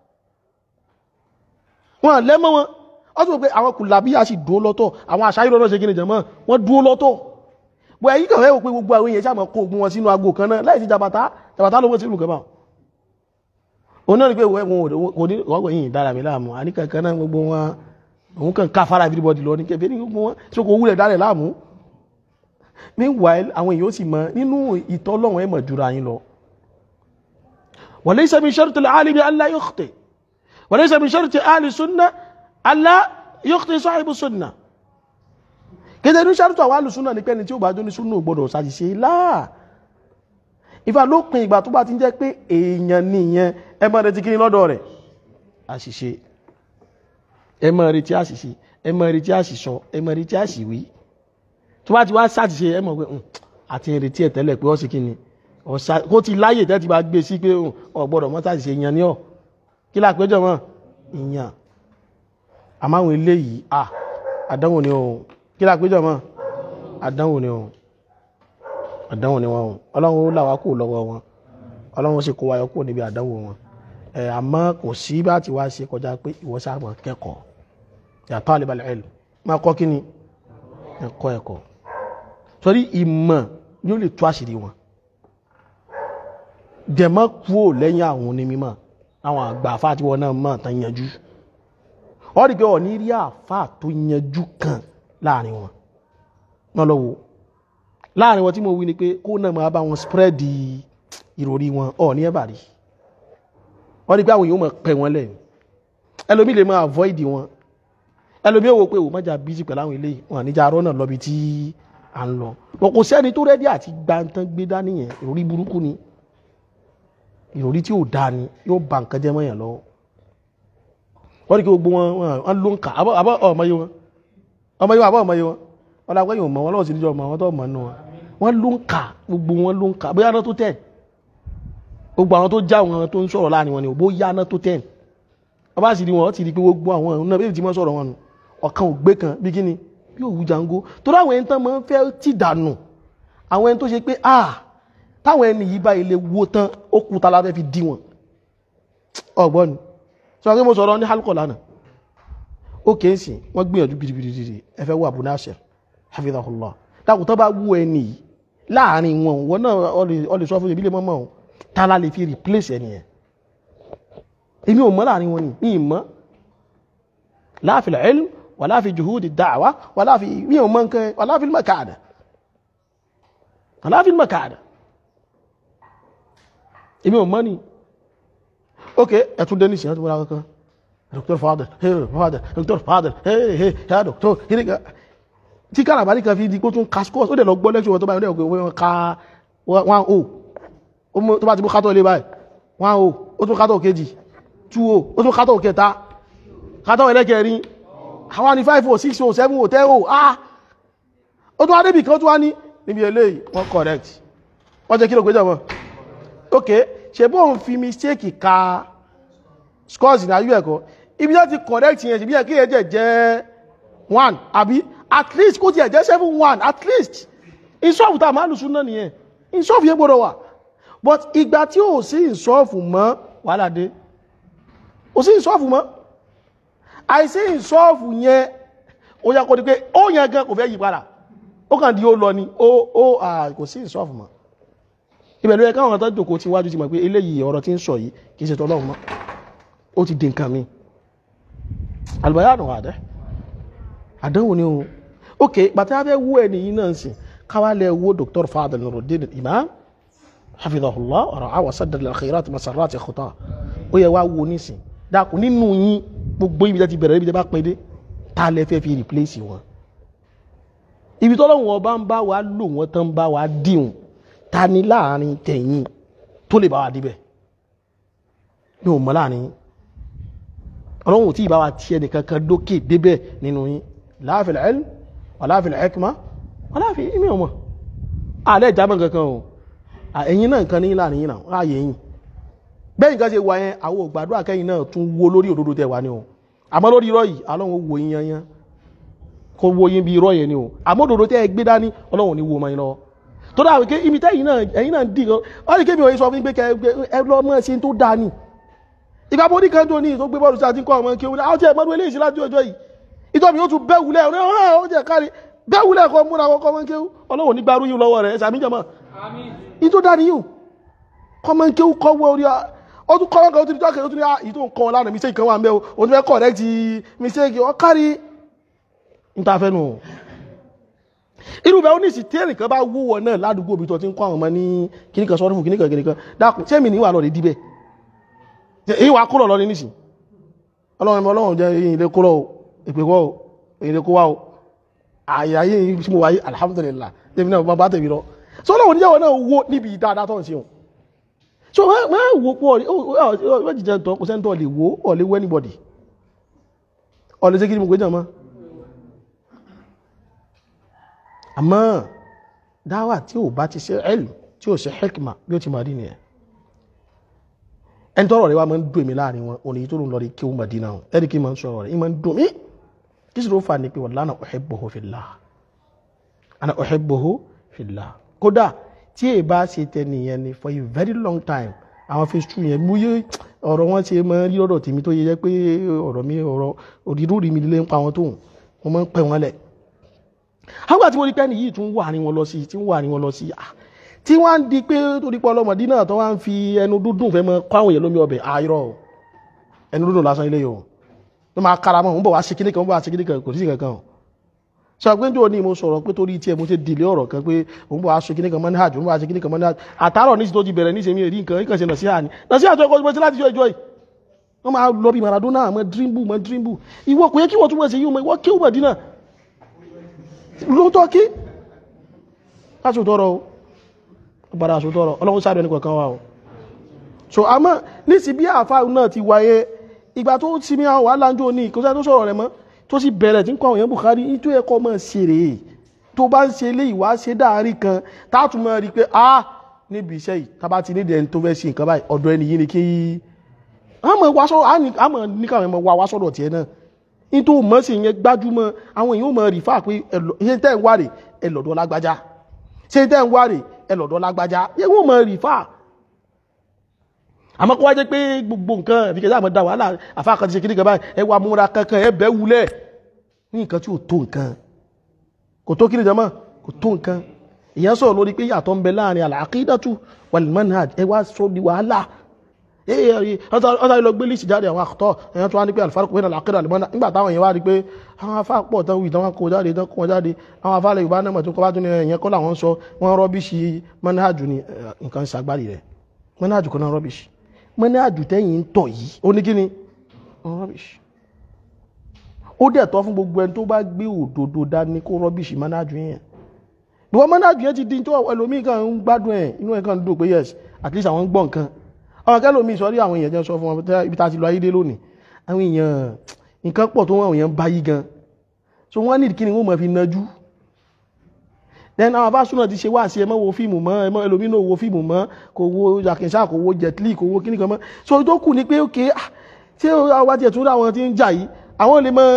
wọ́n lẹ́mọ́ wọn ó tún pé àwọn kùlàbíyà sì dúó lọ́tọ̀ àwọn àṣà ìrọ̀lọ́ ṣe gíní jẹ̀mọ́ wọ́n dúó lọ́tọ̀ bọ̀ ẹ̀yí kàn fẹ́ wò pé gbogbo àwọn èèyàn sàmọ́ kó ogun wọn sínú ago kan náà láì sí jàbàtà jàbàtà ló wọ́n sí ìlú òun náà ni pé kò ní ọgbọ̀ yìí dára mi láàmú àníkànkan náà gbogbo wọn òun kàn ká fara everybody lọ ní kẹfẹ́ ní gbogbo wọn tí ó kò wúlẹ̀ dálẹ̀ láàmú meanwhile àwọn èèyàn sì mọ nínú ìtọ́lọ́wọ̀n ẹ̀mọ̀ jura yín lọ وليس من شرط العالم ألا يخطئ وليس من شرط أهل السنة ألا يخطئ صاحب السنة kéde ní ṣàrùtù àwọn alùsúnà ní pẹ́ni tí ó bá jó ní súnà gbọdọ̀ ṣàṣìṣe láà ìfà lópin ìgbà tó bá ti ń jẹ́ pé èèyàn nìyẹn ẹ máa retí kíní lọ́dọ̀ rẹ̀ àṣìṣe ẹ máa retí àṣìṣe ẹ máa retí àṣìṣọ ẹ máa retí àṣìwí tó bá ti wá ṣàṣìṣe ẹ mọ̀ pé àti ìrètí ẹ̀ tẹ́lẹ̀ pé ó sì kíni kó ti láyè tẹ́ ti bá gbé sí pé ó gbọ́dọ̀ mọ́ ṣàṣìṣe ìyàn ní ọ̀ kí lápéjọ mọ́ ìyàn àmáwọn eléyìí à àdánwò ni ohun kí lápéjọ mọ́ àdánwò ni ohun àdánwò ni wọn ọlọ́run ó làwá kò lọ́wọ́ wọn ọlọ́run sì kó wáyọ kúrò níbi àdánwò wọn ẹ̀ àmọ́ kò sí bá ti wá ṣe kọjá pé ìwọ sáàmọ̀ kẹ́kọ̀ọ́ ya talibal ilm máa kọ́ kí ni ẹ̀kọ́ ẹ̀kọ́ torí ìmọ̀ yóò lè tú àṣírí wọn dẹ̀mọ́ kúrò lẹ́yìn àwọn onímọ̀ àwọn àgbà àfá àti wọn náà mọ̀ tán yanjú ọ rí pé ọ̀ ní rí àfá tó yanjú kan láàrin wọn náà lọ́wọ́ láàrin wọn tí mo wí ni pé kó náà máa bá wọn spread ìròrí wọn ọ̀ ní ẹ̀bà rí wọ́n rí pé àwọn èèyàn mọ̀ pẹ̀ wọ́n lẹ̀ ẹlòmí lè máa avoid wọn ẹlòmí ò wò pé ò mọ́jà busy pẹ̀lú àwọn eléyìí wọn àníjà arọ́ náà lọ́bi tí à ń lọ wọn kò sẹ́ni tó rẹ́dí àti gbantán gbé dání yẹn ìròrí burúkú ni ìròrí tí ò dáa ni yóò ba nǹkan jẹ́ mọ́yàn lọ́wọ́ wọ́n rí pé gbogbo wọn wọn ló ń kà àbọ̀ ọmọ yìí wọn ọmọ yìí wọn àbọ̀ ọmọ yìí wọn wọn làwọn yìí ò mọ wọn lọ́wọ́ sí níjọ́ ọmọ wọn tó mọ̀ nù wọn wọn ló ń kà gbogbo wọn ló ń kà bóyá náà tó tẹ̀ gbogbo àwọn tó já wọn tó ń sọ̀rọ̀ láàrin wọn ni bó yá náà tó tẹ̀ wọ́n bá sì rí wọn ó ti rí pé gbogbo àwọn náà bí ti mọ́ sọ̀rọ̀ wọn nù ọ̀kan ò gbé kan bí kíni bí òwú jango torí àwọn ẹni tán máa ń fẹ́ tì dànù àwọn ẹni tó ṣe pé ah táwọn ẹni yìí bá ilé wo tán ó kú ta lábẹ́ fi dí wọn ọgbọ́n ni sọ pé mo sọ̀rọ̀ ní halkọ̀ lánàá ó kèé sí wọ́n gbìyànjú gidigidi ẹ fẹ́ wọ Abu Nasir hafidhahullah dákùn tó bá wú ẹni yìí láàrin wọn wọn náà ọ lè sọ fún ìbílẹ̀ mọ́mọ́ ọ̀ ta la lè fi replace ẹni yẹn èmi ò mọ̀ láàrin wọn ni mi ì mọ̀ la fil ilm wala fi juhudi da'wa wala fi mi ò mọ̀ nǹkan wala fil makada wala fil makada èmi ò mọ̀ ni ok ẹ̀tún dé nísìnyí ẹ̀tún wọ́n kankan dr fadel hey fadel dr fadel hey hey ya doctor kiri ka tí kárabàlì kan fi di kó tún ka scores ó dẹ̀ lọ gbọ́ lẹ́kṣọ̀ tó bá yọ̀ wọ́n ka one o tó bá ti mú kátó ilé báyìí one o ó tún kátó kejì two o ó tún kátó kẹta kátó ẹlẹ́kẹrin àwọn ní five o six o seven o ten o ah ó tún wá débì kan tún wá ní níbi eléyìí wọ́n correct wọ́n jẹ́ kí ló gbéjọ mọ́ ok ṣe bó ń fi mistake ka scores ní ayú ẹ̀kọ́ ibi tó ti correct yẹn ṣe bí ẹ̀kí ẹ̀jẹ̀ jẹ́ one àbí at least kó ti ẹ̀jẹ̀ seven one at least ìṣọ́ọ̀fù tá a máa lùsùn náà nìyẹn ìṣọ́ọ̀fù yẹn gbọ́dọ̀ wà but ìgbà tí ò sí ìṣọ́ọ̀fù mọ́ wàhálà dé ò sí ìṣọ́ọ̀fù mọ́ àìsí ìṣọ́ọ̀fù yẹn ó yẹ kó di pé ó yẹn gan kò fẹ́ yí padà ó kàn di ó lọ ni ó ó kò sí ìṣọ́ọ̀fù mọ́ ìbẹ̀lú ẹ̀ká àwọn àtàjòkó tí wájú ti mọ̀ pé eléyìí ọ̀rọ̀ tí ń sọ yìí kìí ṣe tọ́lọ́run mọ́ ó ti di nǹkan mi albayanu àdẹ́ àdánwò ni o ok bàtí a fẹ́ wú ẹni yìí náà sì káwálẹ̀ wo Dr. Fadil Nuruddin Imam hafidhahullah ọ̀rọ̀ àwọn sadar al-khairat masarrat khuta ó yẹ wá wo nísìn dákun nínú yín gbogbo ibi tí bẹ̀rẹ̀ ibi tí bá pín dé tá lẹ fẹ́ fi replace wọn ibi tọ́lọ́run ọba ń bá wa lò wọ́n tán bá wa díhùn ta ni láàrin tẹ̀yìn tó lè bá wa díbẹ̀ ní o mọ̀ láàrin ọlọ́run ò tí ì bá wa tiẹ̀ nìkan kan dókè débẹ̀ nínú yín la fil ilm wala fil hikma wala fi ìmí ọmọ alẹ́ ìjábọ̀ kankan o ẹ̀yin náà nǹkan ní láàrin yín náà láàyè yín bẹ́ẹ̀ nǹkan ṣe wà yẹn àwọn ògbàdo àkẹ́yìn náà tún wo lórí òdodo tẹ̀ wá ní o àmọ́ lórí irọ́ yìí ọlọ́run wo yín yanyan kó wo yín bí irọ́ yẹn ni o àmọ́ òdodo tẹ́ ẹ gbé dání ọlọ́run ní wo ọmọ yín lọ́wọ́ tó dáa wípé ibi tẹ́yìn náà ẹ̀yin náà dì ọ́ ní kébì òye sọ fún yín pé kẹ ẹ lọ́ mọ́ ṣe tó dáa ni ìgbà bó ní kan tó ní tó gbé bọ́ọ̀lù sí àti kọ́ ọmọ kí ó ní àwọn tí ẹ̀ mọ́dún eléyìí sí láti ọjọ́ yìí ìtọ́ mi ó tún bẹ́ wulẹ̀ ọ̀rẹ́ ọ̀rẹ́ ó jẹ́ kárí bẹ́ wulẹ̀ kọ́ múra kọ́ ọmọ kí ó ọlọ́run nígbà rú yín lọ́wọ́ rẹ̀ ẹ̀sà míjọmọ́ ní tó dáa níyùn kọ́ ọmọ kí ó kọ́ wọ orí ó tún kọ́ ọmọ kan ó tún jọ́ kẹ́lẹ́ ó tún ní ìyí tó ń kọ́ lánàá mistake kan wà ń bẹ́ o tún fẹ́ correct mistake ọ kárí níta fẹ́ nù irú bẹ́ẹ̀ ó ní ìsì tẹ́rì kan bá wúwọ náà ládùúgbò bí tó ti ń kọ́ àwọn ọmọ ní kíníkan sọ́dún fún kíníkan kíníkan dákun sẹ́mi ní wà lọ́ọ̀dẹ̀ díbẹ̀ èyí wà kúrò lọ́rin nísìn ọlọ́run ọlọ́run jẹ́ èyí ilé kúrò ìpè kọ́ èyí ilé kó wá o àyàyé tí mo wáyé alhamdulillah tèmi náà bá tèmi lọ so ọlọ́run níyàwó náà wó níbi dáadáa tó ń ṣe wọn so máa wò pọ̀ ọ̀rẹ́ jíjẹ tọ́ kò sẹ́ńtọ́ lè wò ọ̀ lè wọ́ anybody ọ̀ lè ṣe kí ni mo gbé jàn mọ́ àmọ́ dáwà tí ò bá ti ṣe ẹ̀lù tí ò ṣe hekima bí ó ti máa rí nìyẹn ẹni tọ́rọ̀ rẹ̀ wá máa ń dùn mí láàrin wọn òní tó ń lọ rí kí ó Mádínà wọn ẹni kí n máa ń sọ̀rọ̀ rẹ̀ ìmọ̀ ń dùn mí kí sì ló fà ní pé wallahi ana uhibbuhu fillah ana uhibbuhu fillah kódà tí èyí bá ṣe tẹ nìyẹn ni for a very long time àwọn phase two yẹn mú yé ọ̀rọ̀ wọn ṣe máa ń rí ọ̀rọ̀ tèmi tó yẹ jẹ́ pé ọ̀rọ̀ mi ọ̀rọ̀ òdìrú rí mi lé ń pa wọn tóun wọn máa ń pẹ́ wọn lẹ̀ àwọn àti mo rí pẹ́ni yìí tún wà ní wọn lọ sí tí ń wà ní wọn lọ sí tí wọ́n ń di pé torí pé ọlọ́mọdé náà tó wá ń fi ẹnu dúdùn fẹ́ mọ kọ́ àwọn èèyàn lómi ọbẹ̀ àìrọ̀ ẹnu dúdùn lásán ilé yòó ló máa kára mọ́ ń bọ̀ wá ṣe kíní kan ń bọ̀ wá ṣe kíní kan kò sí kankan sọ pé njó ni mo sọ̀rọ̀ pé torí tiẹ̀ mo ṣe dìlé ọ̀rọ̀ kan pé òun bọ̀ wá ṣe kíní kan mọ́ ní àjò òun bọ̀ wá ṣe kíní kan mọ́ ní àjò àtàrọ̀ ní ti tó ti bẹ̀rẹ̀ ní ìṣẹ́mi èrí nǹkan ìkànṣe nà sí àní nà sí àjọ ìkọ́sí láti jọ ìjọ yìí wọ́n máa lọ bí Maradona mọ́ drimbu mọ́ drimbu ìwọ kò yẹ kí wọ́n tún mọ̀ sí yìí mọ́ ìwọ kí ó mọ̀ dínà lóòótọ́ kí aṣòtọ́rọ̀ o gbára aṣòtọ́rọ̀ ọlọ́run sáré ẹni kọ̀ọ̀kan wà o so a mọ́ ní sí bí àfá náà ti wáyé ìgbà tó ti mi àwọn alájò ní ìkọsẹ́ tó sọ̀rọ̀ rẹ̀ mọ́ tó sì bẹ̀rẹ̀ tí ń kọ́ àwọn èèyàn Bukhari ní tó ẹkọ́ mọ́ sí rèé tó bá ń ṣe ilé ìwá ṣe dáàrí kan táàtù mọ́ rí pé ah níbi iṣẹ́ yìí tá bá ti ní ẹni tó fẹ́ ṣe nǹkan báyìí ọ̀dọ̀ ẹni yìí ni kí àmọ́ ní káwọn ẹmọ wa wá sọ́dọ̀ tiẹ̀ náà nítorí mọ́ sí yẹn gbájúmọ́ àwọn èèyàn mọ̀ rí fà pé ṣe tẹ́ ń wà rè ẹlọ́dọ̀ lágbájá ṣe tẹ́ ń wà rè ẹlọ́dọ̀ lágbájá yẹ wọ́n mọ̀ rí fà àmọ́ kó wá jẹ́ pé gbogbo nǹkan ẹ̀fíkẹ́ sáà mọ̀ dá wàhálà àfáà kan ti ṣe kí ní kan báyìí ẹ wà múra kankan ẹ bẹ́ wulẹ̀ ní nǹkan tí ò tó nǹkan kò tó kí ni jama kò tó nǹkan ìyẹn sọ̀rọ̀ lórí pé yàtọ̀ ń bẹ láàrin al-aqidatu wal-manhaj ẹ wá sọ di wàhálà ọ̀tá ilọ̀ gbé lísì jáde àwọn àkọ́tọ̀ ẹ̀yàn tó wá ní pé alfarqu bayna al-aqida wal-manhaj nígbà táwọn èèyàn wá rí pé àwọn afá pọ̀ tán wì tán wọn kó jáde tán kó wọn jáde àwọn afá lè yorùbá náà mọ̀ tó kọ́ bá tún ní ẹ̀yẹn kọ́ làwọn sọ wọn rọ́bìṣì manhaju ni nǹkan ṣàgbárì rẹ̀ manhaju kan náà rọ́bìṣì manhaju tẹ́yìn ń tọ̀ yìí ó ní kí ni rọ́bìṣì ó dẹ̀ tọ́ fún gbogbo ẹni tó bá gbé òdodo dání kó rọ́bìṣì manhaju yẹn ìwọ manhaju yẹn ti di tó ẹlòmíì kan ń gbádùn ẹ̀ inú ẹ̀ kan dùn pé yes at least àwọn ń gbọ́ nǹkan ọmọ kẹlòmíì sọ rí àwọn èèyàn jẹ́ sọ fún wọn ibi tá a ti lọ ayé dé lónìí àwọn èèyàn nǹkan pọ̀ tó wọ́n èèyàn bá yí gan so wọ́n ní kí ni wọ́n mọ̀ fi nájú then àwọn abásúná ti ṣe wá sí ẹ má wo fíìmù mọ́ ẹ mọ́ ẹlòmíì náà wo fíìmù mọ́ kò wo yàkínṣá kò wo jet li kò wo kíní kan mọ́ so tó kù ni pé ókè ṣé àwọn bá tiẹ̀ tún ráwọn tí ń jà yìí àwọn lè mọ́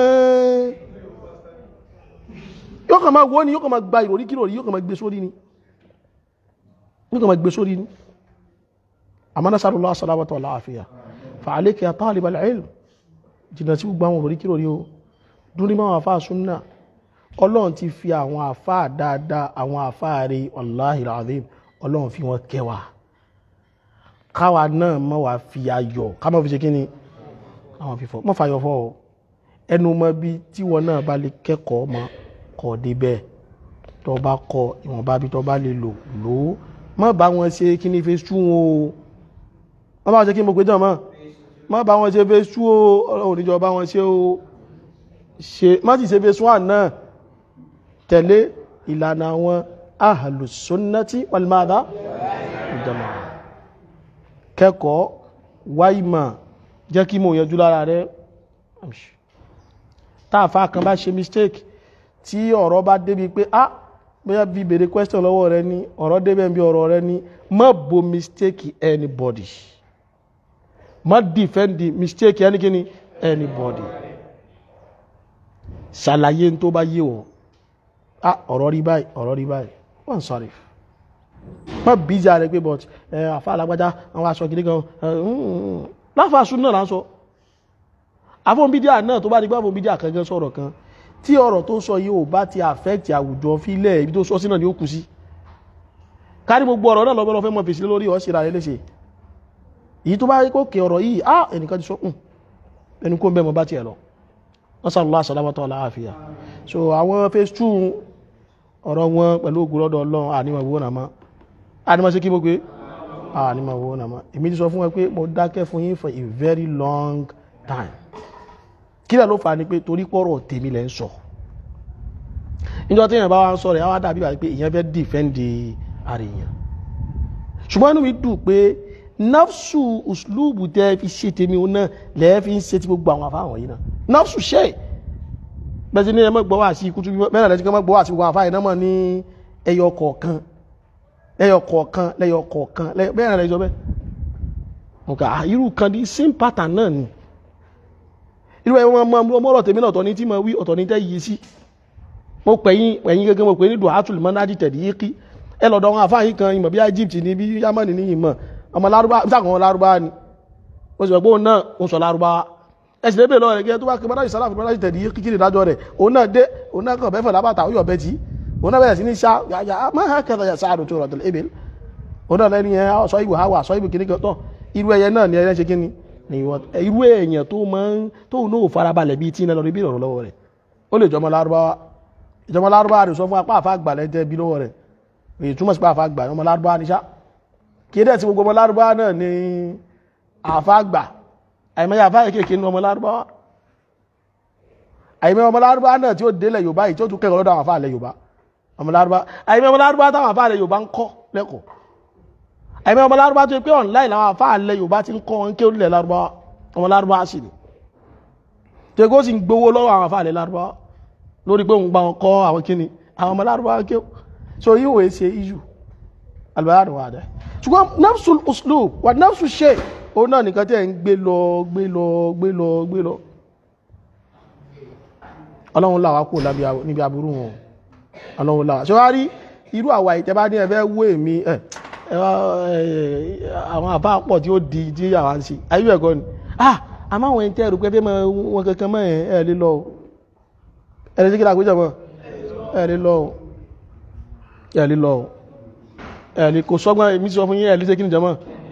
yóò kàn máa wo ni yóò kàn máa gba ìròrí kí ìròrí yóò kàn máa gbé sórí ni yóò kàn máa gbé sórí ni àmọ́ nasarullah salamata wal afiya fa alayka ya talib al-ilm jìnà sí gbogbo àwọn òrí kí lórí o dúrí máa àfáà súnnà ọlọ́run ti fi àwọn àfáà dáadáa àwọn àfáà rí wallahi al-azim ọlọ́run fi wọn kẹwàá káwa náà mọ́ wá fi ayọ̀ ká mọ́ fi ṣe kíni àwọn fífọ́ mọ́ fàyọ̀ fọ́ ọ ẹnu mọ́ bí tí wọn náà bá lè kẹ́kọ̀ọ́ mọ́ kọ́ débẹ̀ tó bá kọ ìwọ̀nba bí tó bá lè lò lò ó mọ́ bá wọn ṣe kíní fi sún o wọ́n bá wọn ṣe kí mo gbé jọ mọ́ má bá wọn ṣe fẹ́ sú o ọlọ́run níjọ bá wọn ṣe o ṣe má sì ṣe fẹ́ sún àná tẹ̀lé ìlànà àwọn ahlus sunnati wal madha ìjọmọ̀ kẹ́kọ̀ọ́ wáìmọ̀ jẹ́ kí mo yanjú lára rẹ amshi táàfà kan bá ṣe mistake tí ọ̀rọ̀ bá débi pé ah bóyá bí bèrè question lọ́wọ́ rẹ ní ọ̀rọ̀ débẹ̀ bí ọ̀rọ̀ rẹ ní má bo mistake anybody má defend the mistake ẹnikẹ́ni anybody ṣàlàyé tó bá yé wọ́n ah ọ̀rọ̀ rí báyìí ọ̀rọ̀ rí báyìí wọ́n sọ̀rọ̀ má bíjà rẹ pé but ẹ àfa alágbájá àwọn aṣọ kìíní kan láfàásù náà là ń sọ afọ́nbídíà náà tó bá di pé afọ́nbídíà kan gan sọ̀rọ̀ kan tí ọ̀rọ̀ tó sọ yìí ò bá ti affect àwùjọ fílẹ̀ ibi tó sọ sí náà ni ó kù sí kárí gbogbo ọ̀rọ̀ náà lọ́gbọ́n fẹ́ mọ̀ fèsì lórí ọ̀ síra rẹ̀ léṣe èyí tó bá rí kókè ọ̀rọ̀ yìí á ẹnìkan ti sọ kùn ẹni kó ń bẹ́ mọ́ bá tiẹ̀ lọ wọ́n sàrò lọ́wọ́ àsàlámọ́tọ́ aláàfíà so àwọn phase two ọ̀rọ̀ wọn pẹ̀lú ògùn lọ́dọ̀ ọlọ́run ànímọ̀ ìwò nàmá ànímọ̀ sí kí mo pé ànímọ̀ ìwò nàmá èmi ti sọ fún wọn pé mo dákẹ́ fún yín for a very long time kí lẹ́ ló fà ní pé torí pọ́rọ̀ tèmi lẹ́ ń sọ níjọ́ tí èèyàn bá wá ń sọ rẹ̀ á dàbí wà pé èèyàn fẹ́ dìfẹ́ǹdì ara èèyàn ṣùgbọ́n inú mi dùn pé nafsu uslubu tẹ́ fi ṣe tèmi òun náà lẹ́ẹ̀ fi ń ṣe ti gbogbo àwọn afáwọn yìí náà nafsu ṣe bẹ́ẹ̀ ni ẹ mọ́ gbọ́ wá sí kútu bẹ́ẹ̀ lẹ́sìn kan mọ́ gbọ́ wá sí gbogbo àfáà iná mọ̀ ní ẹyọ kọ̀ọ̀kan lẹ́yọ kọ̀ọ̀kan lẹ́yọ kọ̀ọ̀kan bẹ́ẹ̀ náà lẹ́sọ bẹ́ẹ̀ nǹkan irú kan di same pattern náà ni irú ẹ̀ wọ́n mọ ọmọ ọ̀rọ̀ tèmi náà ọ̀tọ̀ ní tí mo wí ọ̀tọ̀ ní tẹ́ yìí sí mo pè yín ẹ̀yin gẹ́gẹ́ mo pè ní duhatul manadi tẹ̀lé yìí kí ẹ lọ́dọ̀ wọn àfáà yìí kan ìmọ̀ bí Egypt ní bí Yamani ní ìmọ̀ ọmọ lárúbá sáwọn lárúbá ni mo sì gbọ́ pé òun náà ń sọ lárúbá ẹsìn lébè lọ́wọ́ rẹ̀ gẹ́gẹ́ tó bá kí mọ́dájì sálàfù mọ́dájì tẹ̀lé yí kíkiri ìdájọ́ rẹ̀ òun náà dé òun náà kàn bẹ́fẹ̀ lábàtà ó yọ̀ bẹ́ tí òun náà bẹ̀rẹ̀ sí ní sá yàyà máa ha kẹta yà sáàdù tó rọ̀tẹ̀lẹ̀ ebè òun náà lẹ́ni ẹ̀ sọ ìwò hawa sọ ìwò kìíní tọ̀ irú ẹyẹ náà ni ẹyẹ ṣe kíni irú èèyàn tó máa ń tó náà farabalẹ̀ bíi tí iná lọ rí bí ìrọ̀rùn lọ́wọ́ rẹ̀ ó lè jọmọ lárúbáwá ìjọmọ lárúbáwá rẹ̀ sọ fún apá àfa àgbà lẹ́tẹ̀ bí lọ́wọ́ rẹ̀ èyí túmọ̀ sí pé àfa àgbà ọmọ lárúbáwá ní sá kí dẹ̀ tí gbogbo ọmọ lárúbáwá náà ní àfa àgbà àìmọye àfa kéèké ní ọmọ lárúbáwá àìmọ́ ọmọ lárúbá náà tí ó délẹ̀ yorùbá yìí tí ó tún kẹ́kọ̀ọ́ lọ́dọ̀ àwọn afáàlẹ̀ yorùbá ọmọ lárúbá àìmọ́ ọmọ lárúbá táwọn afáàlẹ̀ yorùbá ń kọ́ lẹ́kọ̀ọ́ àìmọ́ ọmọ lárúbá tó yẹ pé online làwọn afáàlẹ̀ yorùbá ti ń kọ́ wọn ké orílẹ̀ lárúbá ọmọ lárúbá sì ni tó yẹ kó sì ń gbowó lọ́wọ́ àwọn afáàlẹ̀ lárúbá lórí pé òun gba wọn kọ́ àwọn kíni àwọn ọmọ lárúbá ké so yìí wòye ṣe iyu albayani wà dẹ ṣùgbọ́n nafsul uslub wà nafsul shay òun náà nìkan tẹ̀ ń gbé lọ gbé lọ gbé lọ gbé lọ ọlọ́run láwá kò níbi aburú wọn ọlọ́run láwá ṣe wá rí irú àwà ìtẹ́bá ní ẹ̀fẹ́ wó èmi ẹ̀ àwọn àbá pọ̀ tí ó di tí àwa ń ṣe ayé ẹ̀kọ́ ni ah àmọ́ àwọn ẹ̀ńtẹ́ rò pé fẹ́ mọ wọn kankan mọ́ ẹ̀ ẹ̀ lé lọ o ẹ̀ lè ṣe kí ni àpéjọ mọ́ ẹ̀ lé lọ o ẹ̀ lé lọ o ẹ̀ lè kò sọ́gbọ́n èmi sọ fún yín ẹ̀ lè ṣe kí ni jọ mọ́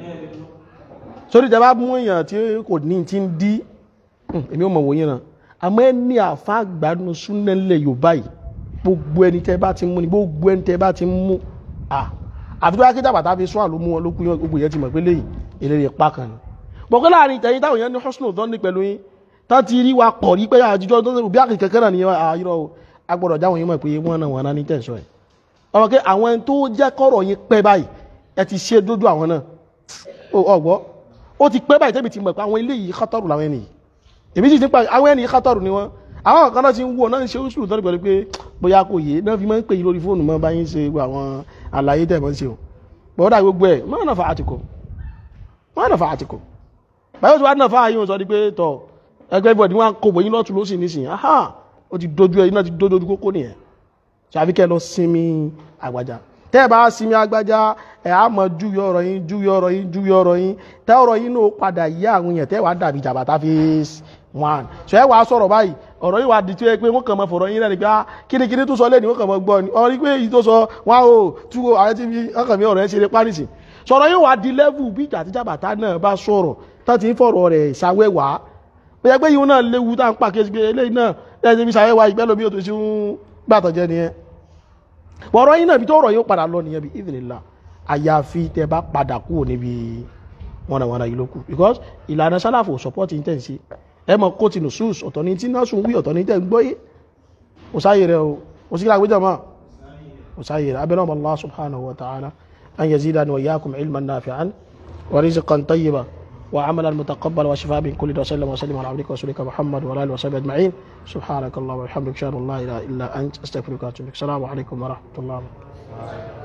sórí ìjọba mú èèyàn tí kò ní ti ń dí èmi ò mọ̀ wòye náà àmọ́ ẹni àfa àgbàdùn súnẹ́lẹ̀ yorùbá yìí gbogbo ẹni tẹ́ bá ti mú ni gbogbo ẹni tẹ́ bá ti mú à àfi tó bá kéjà bàtà fi sún àlọ́ mú wọn ló kú yán gbogbo yẹn ti mọ̀ pé léyìí eléré pa kan ni. bọ̀kọ́ láàrin ìtẹ̀yìn táwọn yẹn ní hosùn tó ní pẹ̀lú yín tá ti rí wa pọ̀ rí pé àjíjọ́ tó ń bí àkìkẹ́ kẹ́kẹ́ náà nìyẹn àyírọ̀ o agbọ́dọ̀ jáwọn yín mọ̀ pé wọ́n náà wọ́n náà ní tẹ̀sán ẹ̀. ọmọ pé àwọn ẹni tó jẹ́ kọ́rọ̀ yín pẹ́ báyìí ẹ ti ṣe dójú àwọn náà ọgbọ́ ó ti pẹ́ báyìí tẹ́bi ti mọ̀ pé àwọn ilé yìí kọ́tọ̀rù làwọn ẹni yìí èmi sì ti pa àwọn ẹni kátọrù ni wọn àwọn kan náà ti ń wọ náà ń ṣe oṣù tó ní pẹ̀lú pé bóyá kò yé náà fi máa ń pè yí lórí fóònù mọ́ báyìí ń ṣe gbogbo àwọn àlàyé tẹ̀ mọ́ ń ṣe o bọ́dà gbogbo ẹ̀ máa nà fa àtìkò máa nà fa àtìkò báyọ̀ tí wàá nà fa àyè wọn sọ di pé tọ̀ ẹgbẹ́ bọ̀ ni wọ́n kò bòyí lọ́tún lọ́sìn nísìn aha ó ti dojú ẹ̀ iná ti dojú kókó nìyẹn ṣàfi kẹ́ lọ sinmi àgbàjá tẹ́ ẹ bá sinmi àgbàjá ẹ̀ á mọ júwe ọ̀rọ̀ yín júwe ọ̀rọ̀ yín júwe ọ̀rọ̀ yín tẹ́ ọ̀rọ̀ yín náà padà yé àwọn èèyàn tẹ́ wàá dàbí jàbàtà fèsì one ṣe é wàá sọ̀rọ̀ báyìí ọ̀rọ̀ yìí wà di tí ó yẹ pé wọ́n kàn mọ́ fọ̀rọ̀ yín náà ni pé kíníkíní tó sọ lẹ́ni wọ́n kàn mọ́ gbọ́ ni ọ̀rọ̀ yìí pé èyí tó sọ wá o tú o ààrẹ tí wọ́n kàn mí ọ̀rọ̀ yẹn ṣe lé párìsì sọ̀rọ̀ yìí wà di level bí ìjà àtijọ́ bàtà náà bá sọ̀rọ̀ tó ti ń fọ̀rọ̀ rẹ̀ ṣàwẹ́wà ó yẹ pé yìí náà léwu tá à ń pàkíyèsí pé eléyìí náà lẹ́yìn tí ṣàwẹ́wà ìgbẹ́ lómi òtún sí ń gbàtọ̀ jẹ nìyẹn ọ̀rọ̀ yìí náà bí tó ọ̀rọ̀ yìí padà lọ nìyẹn bí ìdìnnìlá àyàfi tẹ bá padà kúrò níbi wọnàwọnà yìí ló kù because ìlànà sálàfò support intense ẹ mọ kó tinú sus ọ̀tọ̀ ní tí náà sùn wí ọ̀tọ̀ ní tẹ́ ń gbọ́ yé kò sáyè rẹ o kò sí kíláàgbé jọmọ́ kò sáyè rẹ abẹ́rẹ́ ọmọ Allah subhanahu wa ta'ala an yazidani wa iyyakum ilman nafi'an wa rizqan tayyiban وعملا متقبلا وشفاء من كل داء وسلم وسلم على عبدك ورسولك محمد وعلى اله وصحبه اجمعين سبحانك اللهم وبحمدك اشهد ان لا اله الا انت استغفرك واتوب اليك السلام عليكم ورحمه الله وبركاته